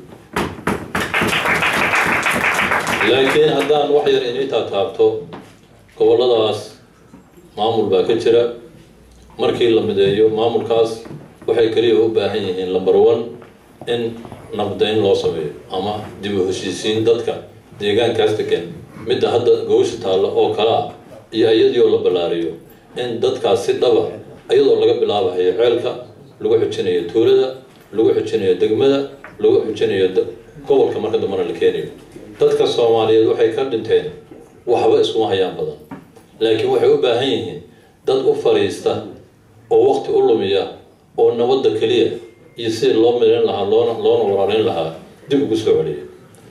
laakiin haddaan wax yar inii taataabto gobolladaas maamul baa ka jira markii la mideeyo maamulkaas waxay keliya u baahan yihiin lamber one in nabdayn loo sameeyo ama dib u heshiisiin dadka deegaankaas degan midda hadda gowsha taalla oo kale ah iyo iyadii oo la ballaariyo in dadkaas si dhaba iyadoo laga bilaabahayo ceelka lagu xujinayo tuulada lagu xujinayo degmada lagu xujinayo gobolka marka dambana la keenayo dadka soomaaliyeed waxay ka dhinteen waxba iskuma hayaan badan laakiin waxay u baahan yihiin dad u fadhiista oo waqti u lumiya oo nabadda keliya iyo sidii loo midayn lahaa loona loona walaalayn lahaa dib ugu soo celiya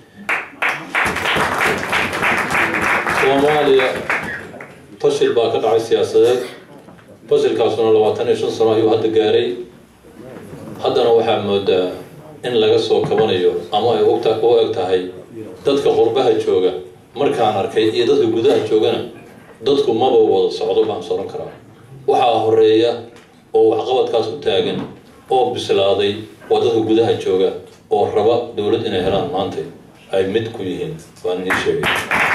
soomaaliya fashil baa ka dhacay siyaasadeed fashilkaasuna labaatan iyo shan sano ayuu hadda gaaray haddana waxaa moodaa in laga soo kabanayo ama ay ogta u eg tahay dadka qurbaha jooga markaan arkay iyo dadka gudaha joogana dadku maba wada socdo baan soran karaa waxaa horeeya oo waxqabadkaas u taagan oo bislaaday waa dadka gudaha jooga oo raba dowlad inay helaan maanta ay mid ku yihiin waan nii sheegay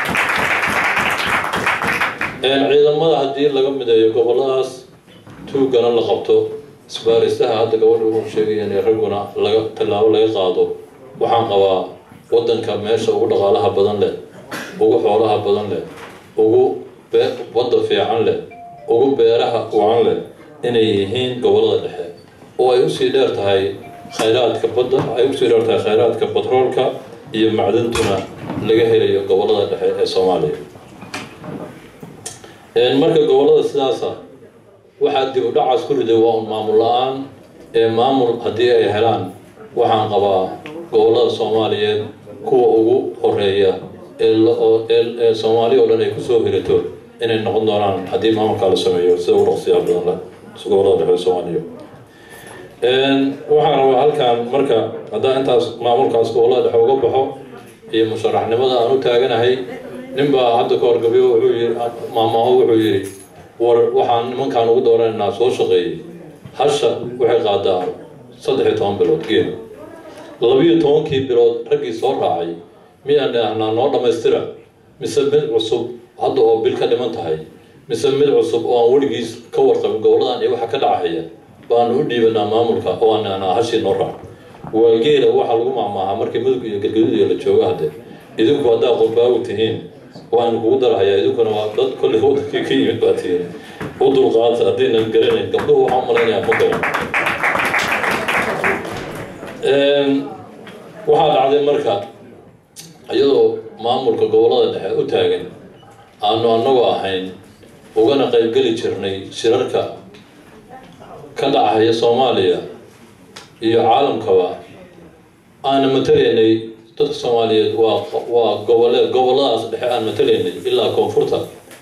ciidamada haddii laga mideeyo gobolladaas tuugana la qabto isbaaristaha hadda gabadha uu sheegaya in ragguna laga tallaabo laga qaado waxaan qabaa waddanka meesha ugu dhaqaalaha badan leh ugu xoolaha badan leh ugu wadda fiican leh ugu beeraha wacan leh inay yihiin gobollada dhexe oo ay usii dheer tahay khayraadka badda ay usii dheer tahay khayraadka batroolka iyo macdantuna laga helayo gobollada dhexe ee soomaaliya marka gobollada sidaasa waxaa dib u dhacaas ku riday waa un maamul la-aan ee maamul haddii ay helaan waxaan qabaa gobollada soomaaliyeed kuwa ugu horeeya ee soomaaliya oo dhan ay kusoo hirato inay noqon doonaan haddii maamulkaa la sameeyo sida ugu dhaqsiyaa badan leh gobollada dhexe soomaaliya waxaan rabaa halkan marka haddaan intaas maamulkaas gobollada dhexe uga baxo iyo musharaxnimada aan u taaganahay ninbaa hadda ka horgabiyo wuxuu yiri maamaho wuxuu yidhi war waxaan nimankaan ugu dooranaynaa soo shaqeeyey hasha waxay qaadaa saddex iyo toban bilood geela labiyo tobankii bilood raggii soo raacay miyaan dhahnaa noo dhammaystira mise mid cusub hadda oo bil ka dhiman tahay mise mid cusub oo aan weligiis ka warqabin goboladan iyo waxa ka dhacaya baanu u dhiibanaa maamulka oo aan dhahnaa hashii noo raac waa geela waxaa lagu maamaahaa markii mudug iyo galgaduud iyo la joogo hadde idinku haddaa qurbaagu tihiin waanu kugu darahayaa idinkuna waa dad kolley wadankii ka yimid baa tihiin u dulqaata haddaynan garanayn gabdhuhu waxaan u malaynayaa ma garan waxaa dhacday marka iyadoo maamulka gobolada dhexe u taagan aanu annagoo ahayn ugana qaybgeli jirnay shirarka ka dhacaya soomaaliya iyo caalamkaba aana matalaynay dadka soomaaliyeed waa waa goboleed goboladaas dhexe aan matalaynay ilaa koonfurta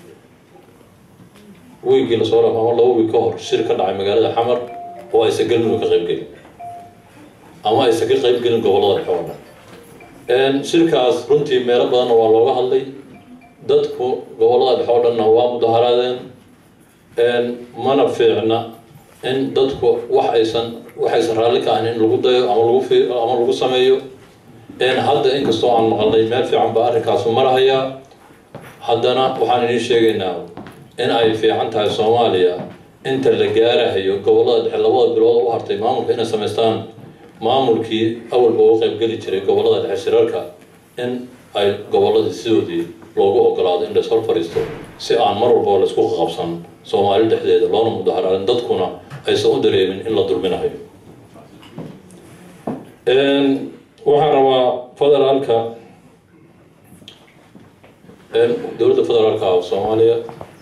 wiigii lasoo dhaaf ama laba wiig ka hor shir ka dhacay magaalada xamar oo aysan galmudug ka qaybgelin ama aysan ka qaybgelin gobolada dhexe oo dhan shirkaas runtii meelo badanna waa looga hadlay dadku gobolada dhexe oo dhanna waa mudaharaadeen mana fiicna in dadku wax aysan wax aysan raalli ka ahayn in lagu dayo ama lagu fi ama lagu sameeyo hadda inkastoo aan maqalnay meel fiican baa arrinkaasu marahayaa haddana waxaan idiin sheegaynaa in ay fiican tahay soomaaliya inta la gaarahayo gobolada dhexe labada bilood u hartay maamulka inay samaystaan maamulkii awalba uga qaybgeli jiray gobolada dhexe shirarka in ay goboladii sidoodii loogu ogolaado in laishor fadhiisto si aan mar walbaba laisku qabsan soomaali dhexdeeda loona mudaharaarin dadkuna aysan u dareemin in la dulminayo waxaan rabaa federaalka dowladda federaalka ah soomaaliya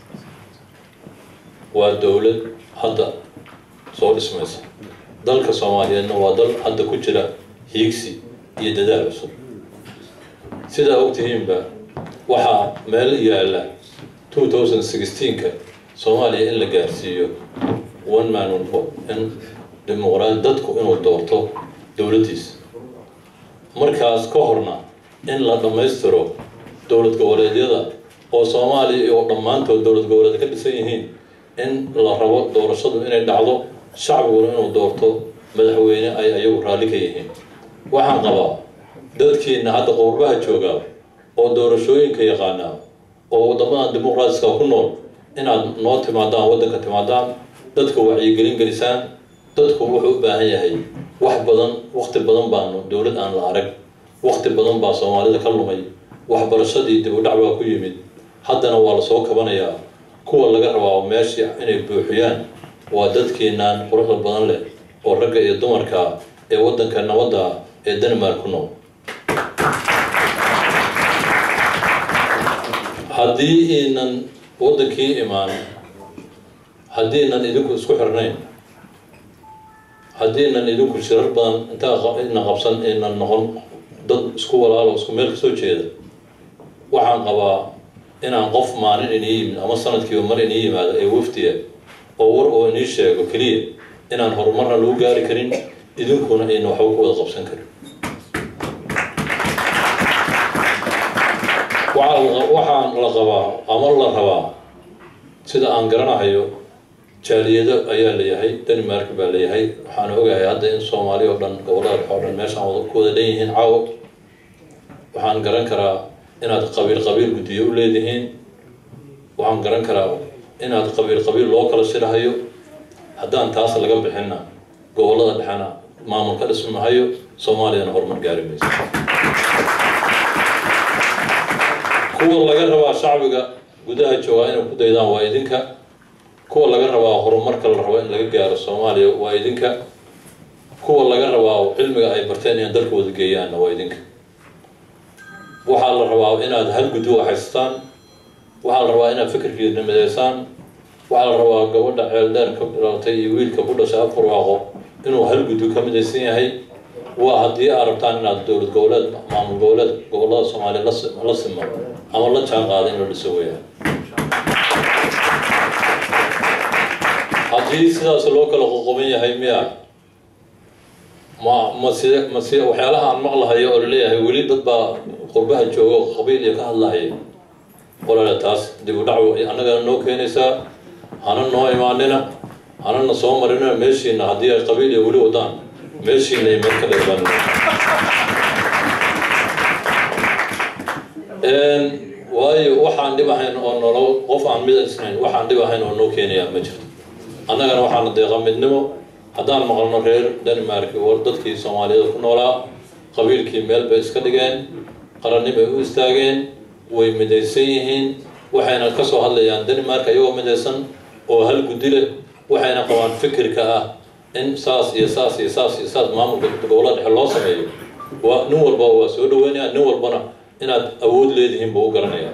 waa dowlad hadda soo dhismaysa dalka soomaaliyeedna waa dal hadda ku jira hiigsi iyo dadaal cusub sidaa ogtihiinba waxaa meel yaalla 2016ka soomaaliya in la gaarsiiyo one man one vote in dimuqraadi dadku inuu doorto dowladdiisa markaas ka horna in la dhammaystiro dowlad goboleedyada oo soomaaliya oo dhammaantood dowlad goboleed ka dhisan yihiin in la rabo doorashadu inay dhacdo shacbiguna inuu doorto madaxweyne ay ayagu raalli ka yihiin waxaan qabaa dadkiina hadda qurbaha joogaa oo doorashooyinka yaqaanaa oo waddamadan dimuqraatiska ku nool inaad noo timaadaan waddanka timaadaan dadka wacyigelin gelisaan dadku wuxuu u baahan yahay wax badan wakti badan baanu dowlad aan la arag wakti badan baa soomaalida ka lumay waxbarashadii dib u dhac baa ku yimid haddana waa lasoo kabanayaa kuwa laga rabaa meeshii inay buuxiyaan waa dadkeenaan quruxda badan leh oo ragga iyo dumarka ee waddanka nabadda ee denmark ku nool haddii iinan waddankii imaan haddiinan idinku isku xirnayn haddiinan idinku shirar badan intaa ina qabsan inan noqon dad isku walaalo isku meel kasoo jeeda waxaan qabaa inaan qof maalin inii yimid ama sanadkiiba mar inii yimaado ee wafdiya oo war oo inii sheego keliya inaan horumarna lagu gaari karin idinkuna ayna waxba ku wada qabsan karin waxaan la qabaa ama la rabaa sida aan garanahayo jaaliyado ayaa layahay denmark baa layahay waxaan ogahay hadda in soomaaliya oo dhan gobolada dhexe oo dhan meeshaan ku wada dhan yihiin caawo waxaan garan karaa inaad qabiil qabiil guddiyo u leedihiin waxaan garan karaa inaad qabiil qabiil loo kala shirahayo haddaan taas laga bixinna gobolada dhexena maamul ka dhismi mahayo soomaaliyana horumar gaari mayso kuwa laga rabaa shacbiga gudaha joogaa inay ku daydaan waa idinka kuwa laga rabaa horumarka la rabo in laga gaaro soomaaliya waa idinka kuwa laga rabaa cilmiga ay barteen inay dalkooda geeyaanna waa idinka waxaa la rabaa inaad hal guddi haystaan waxaa la rabaa inaad fikirkiina midaysaan waxaa la rabaa gabadha ceeldheer ka dhalatay iyo wiilka ku dhashay afar waaqo inuu hal guddi ka midaysan yahay waa haddii aad rabtaan inaad dowlad goboleed maamul goboleed gobolada soomaaliya la simo ama la jaan qaada in la dhiso weeyaan haddii sidaas loo kala qoqoban yahay miya ma ma side ma si waxyaalaha aan maqlahayo oo laleeyahay weli dad baa qurbaha jooga oo qabiil iyo ka hadlahaya walaale taas dib u dhac annagana noo keenaysaa hana noo imaanina hanana soo marina meeshiina haddii ay qabiil iyo weli wadaan meeshiina iyo meel ka dheerbaan waayo waxaan dhib ahayn oo nolo qof aan mid isnayn waxaan dhib ahayn oo noo keenayaa ma jirto annagana waxaana deeqa midnimo haddaan maqalno reer denmark war dadkii soomaaliyeed ku noolaa qabiilkii meel bay iska dhigeen qaranni bay u istaageen way midaysan yihiin waxayna ka soo hadlayaan denmark ayagoo midaysan oo hal guddi leh waxayna qabaan fikirka ah in saas iyo saas iyo saas iyo saas maamulka gobollada dhexe loo sameeyo waa nin walba waa soo dhaweynaya nin walbana inaad awood leedihiin buu u garanayaa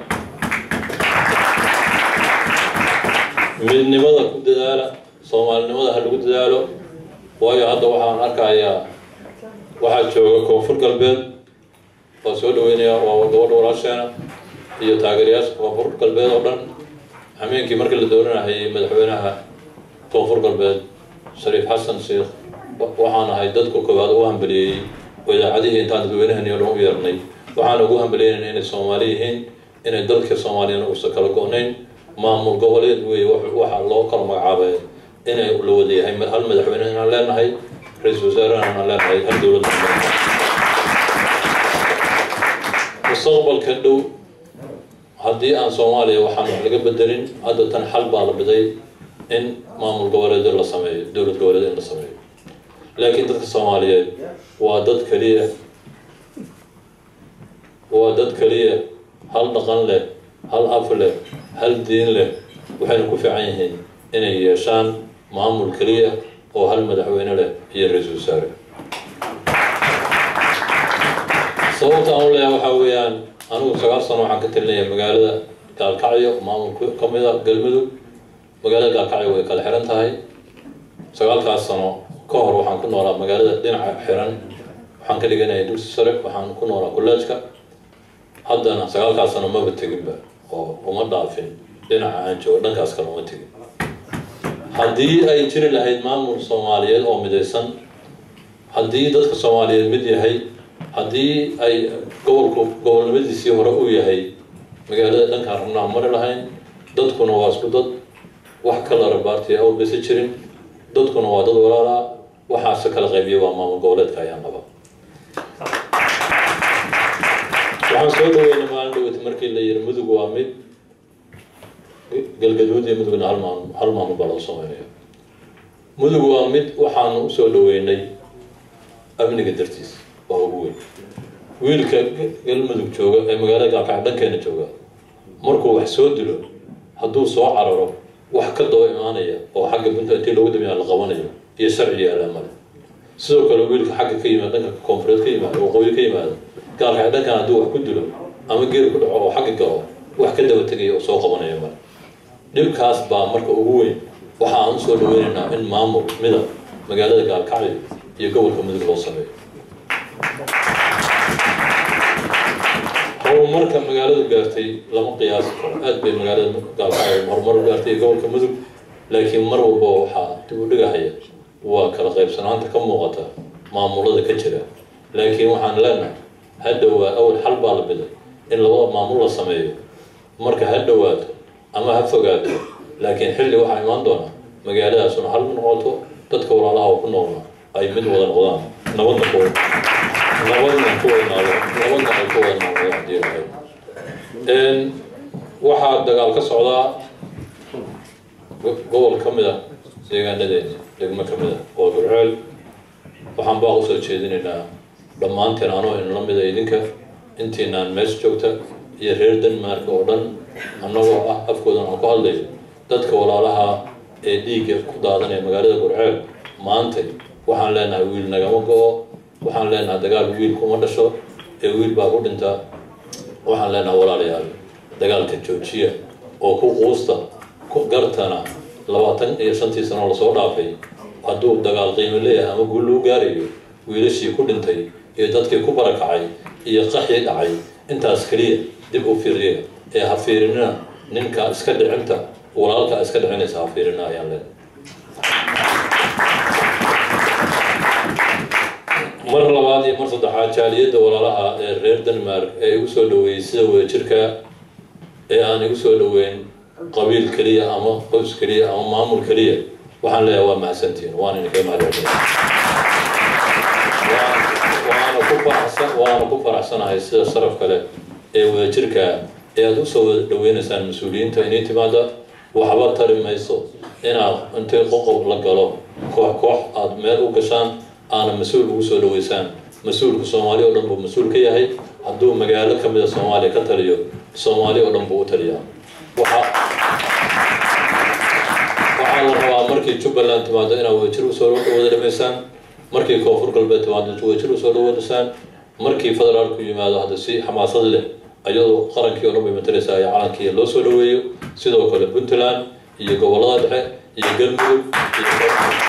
midnimada ku dadaala soomaalinimada ha lagu dadaalo waayo hadda waxaan arkayaa waxaa jooga koonfur galbeed waa soo dhaweynaya waa gabadha walaasheena iyo taageerayaasha koonfur galbeed oo dhan hameenkii markii la dooranahayay madaxweynaha koonfur galbeed shariif xasan sheekh waxaan ahay dadka koowaad u hambaliyeeyey oo idaacadihii intaan dadweynahan iyo dhan u yeernay waxaan ugu hambaliyeynayna inay soomaali yihiin inay dalka soomaaliyana uusan kala go-nayn maamul goboleed weeye waxaa loo kala magacaabay inay la wada yahay hal madaxweyne inaan leenahay ra-iisul wasaarena inaan leenahay hal dowladda mustaqbalka dhow haddii aan soomaaliya waxaan wax laga bedelin hadda tan xal baa la biday in maamul goboleed la sameeyo dowlad goboleed in la sameeyo laakiin dadka soomaaliyeed waa dad keliya waa dad keliya hal dhaqan leh hal af leh hal diin leh waxayna ku fiican yihiin inay yeeshaan maamul keliya oo hal madaxweyne leh iyo ra-iisul wasaare sababta aan u leeyahay waxaa weeyaan anigu sagaal sano waxaan ka talinaya magaalada gaalkacyo maamulka ka mid a galmudug magaalada gaalkacyo way kala xiran tahay sagaalkaas sano ka hor waxaan ku noolaa magaalada dhinaca xiran waxaan ka dhiganaya dugsi sare waxaan ku noolaa kolleejka haddana sagaalkaas sano maba teginba oo uma dhaafin dhinaca aan joogo dhankaas kale uma tegin haddii ay jiri lahayd maamul soomaaliyeed oo midaysan haddii dadka soomaaliyeed mid yahay haddii ay gobolku gobolnimadiisii hore uu yahay magaalada dhankaan rabnaa mari lahayn dadkuna waa isku dad wax kala rabaartiya awlbaysa jirin dadkuna waa dad walaalaa waxaase kala qaybiya waa maamul goboleedka ayaan qaba waxaan soo dhaweynay maalin dhaweyta markii la yiri mudug waa mid galgaduud iyo mudugna hal maamul hal maamul baa lagu sameynaya mudug waa mid waxaanu usoo dhaweynay amniga dartiis waa ugu weyn wiilka galmudug jooga ee magaalada gaalkacyo dhankeena jooga markuu wax soo dilo hadduu soo cararo wax ka daba imaanaya oo xagga bunta intii loogu damiyaa la qabanayo iyo sharci iyo alaamada sidoo kale wiilka xagga ka yimaada dhanka koonfureed ka yimaada waqooyi ka yimaada gaalkacyo dhankan hadduu wax ku dilo ama geer ku dhaco oo xagga galo wax ka daba tegaya oo soo qabanaya male dhibkaas baa marka ugu weyn waxa aan usoo dhaweynaynaa in maamul mida magaalada gaalkacyo iyo gobolka mudug loo sameeyo horumarka magaaladu gaartay lama qiyaasi karo aad bay magaalada gaalkacyo horumar u gaartay iyo gobolka mudug laakiin mar walba waxaa dib u dhigahaya waa kala qaybsanaanta ka muuqata maamulada ka jira laakiin waxaan leenahay ha dhowaa awal xal baa la biday in labada maamul la sameeyo marka ha dhowaato ama ha fogaato laakiin xilli waxaa imaan doona magaaladaasuna hal noqoto dadka walaalaha oo ku noolna ay mid wada noqdaan nabadna ku nabadna ku wada noolo nabadna ay ku wada nooldo haddii lahayd waxaa dagaal ka socdaa gobol ka mid a deegaanadeena degmo ka mid a oo gurceel waxaan baa usoo jeedinaynaa dhammaanteen anoo inla mida idinka intiinaan meesha joogta iyo reer denmark oo dhan annagoo ah afkoodan aan ku hadlayo dadka walaalaha ee dhiigga ku daadanaya magaalada gurceel maantay waxaan leenahay wiil nagama go-o waxaan leenahay dagaal wiil kuma dhasho ee wiil baa ku dhinta waxaan leenahay walaalayaal dagaalka joojiya oo ku quusta gartana labaatan iyo shantii sano lasoo dhaafay hadduu dagaal qiimo leeyahay ama guul loo gaarayo wiilashii ku dhintay iyo dadkii ku barakacay iyo qaxii dhacay intaas keliya dib u fiiriya ee ha fiirinina ninka iska dhicinta walaalka iska dhicinaysa ha fiirina ayaan leenahay mar labaad iyo mar saddexaad jaaliyadda walaalaha ee reer denmark ee igu soo dhaweeyey sida wadajirka ee aan igu soo dhaweyn qabiil keliya ama qoys keliya ama maamul keliya waxaan leeyahay waa mahadsantihin waan idinka mahadcelina waana ku faraxsan waana ku faraxsanahay sida sharaf kale ee wadajirka ee aad usoo wada dhaweynaysaan mas-uuliyiinta inay timaada waxba tari mayso inaad intay qoqob la galo koox koox aad meel u gashaan aana mas-uul ugu soo dhaweysaan mas-uulka soomaali oo dhan buu mas-uul ka yahay hadduu magaalo ka mida soomaaliya ka taliyo soomaali oo dhan buu u taliyaa waxa waxaa la rabaa markii jubbaland timaado inaad wadajir usoo wada dhamaysaan markii koonfur galbeed timaado wadajir usoo dhawadasaan markii federaalku yimaado hadda si xamaasad leh ayadoo qarankii oo dhan bay matalaysaa iyo calankii loo soo dhaweeyo sidoo kale puntland iyo gobollada dhexe iyo galmudug iyo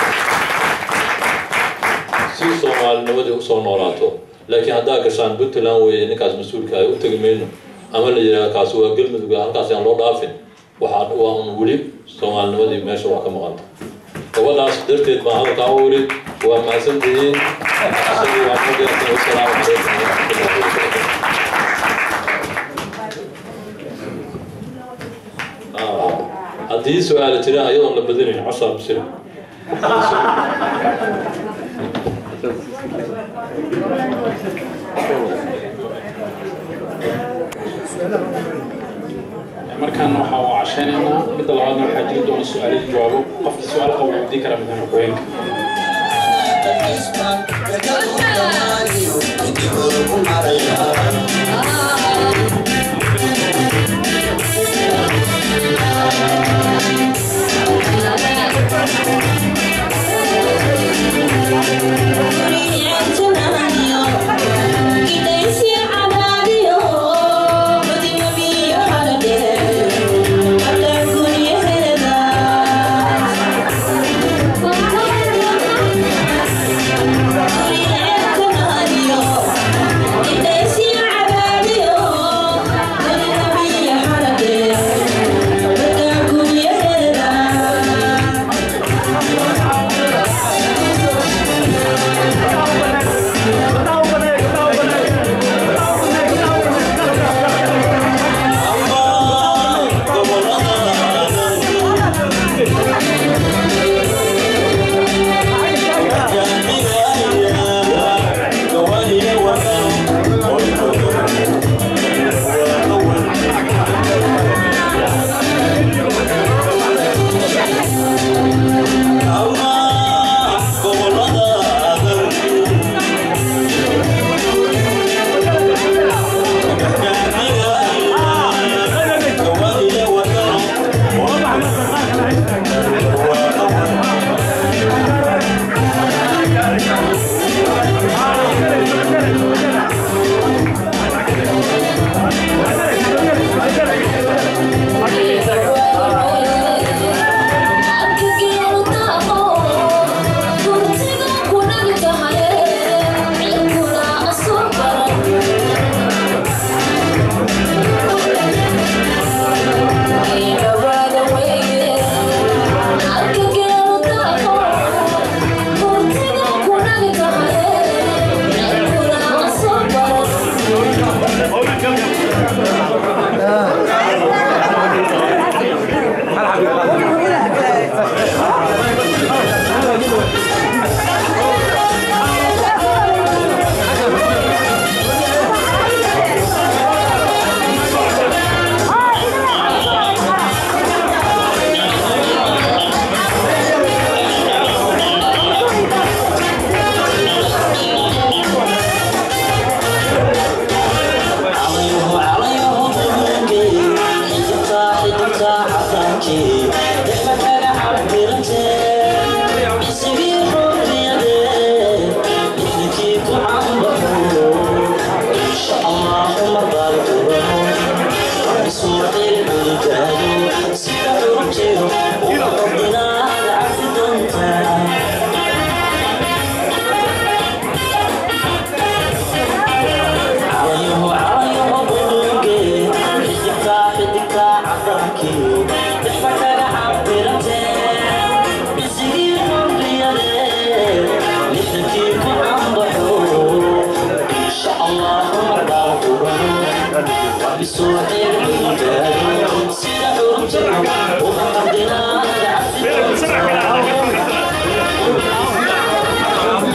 si soomaalinimadii usoo noolaato laakiin haddaa gashaan puntland weeye ninkaas mas-uulka ay u tegi mayno ama la yidhaha kaasi waa galmudug halkaas aan loo dhaafin waxaa waa un weli soomaalinimadii meesha waa ka maqanta gabadhaas darteed baan hadalkaa u weli waa mahadsantihiin isagii waan ku geertay wasalaamu calaykum waraxmatullahi wabarakatu haddii su-aala jiraan ayadoon la badinayn cashaa bisir markaan waxaa u cashaynaynaa midda labaadna waxaa jiri doona su-aalo jawaabo qofkii su-aal qaba wuu weydiin karaa madaxweyne ku-xigeenka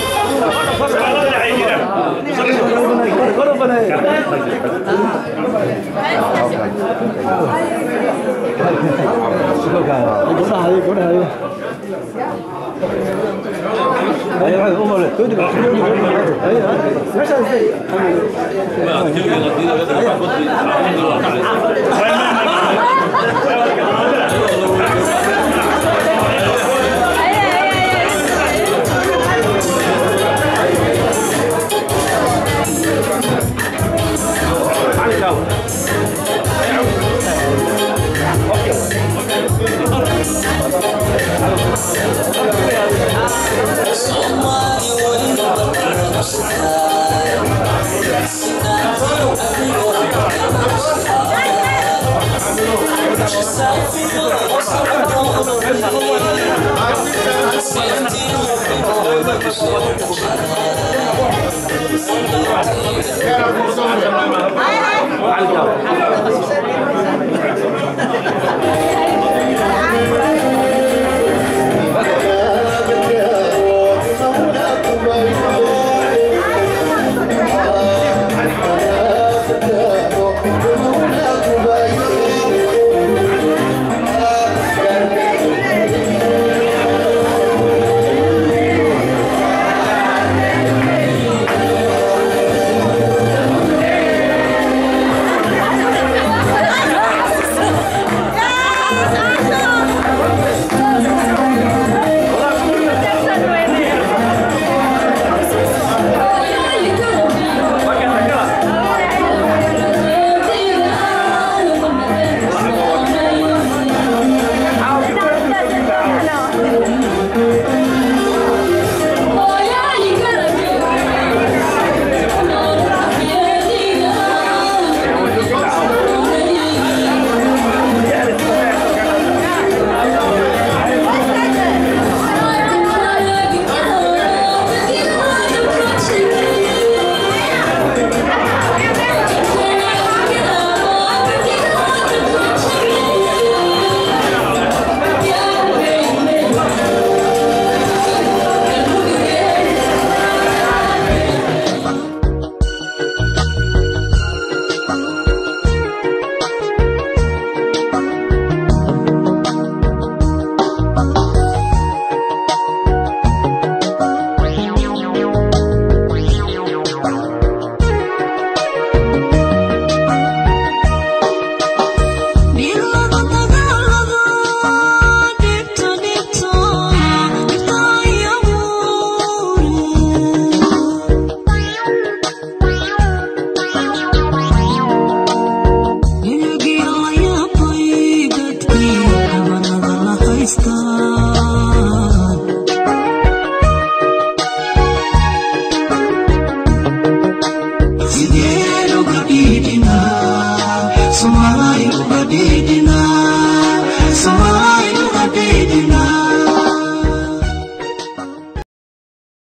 Thank you. Thank you.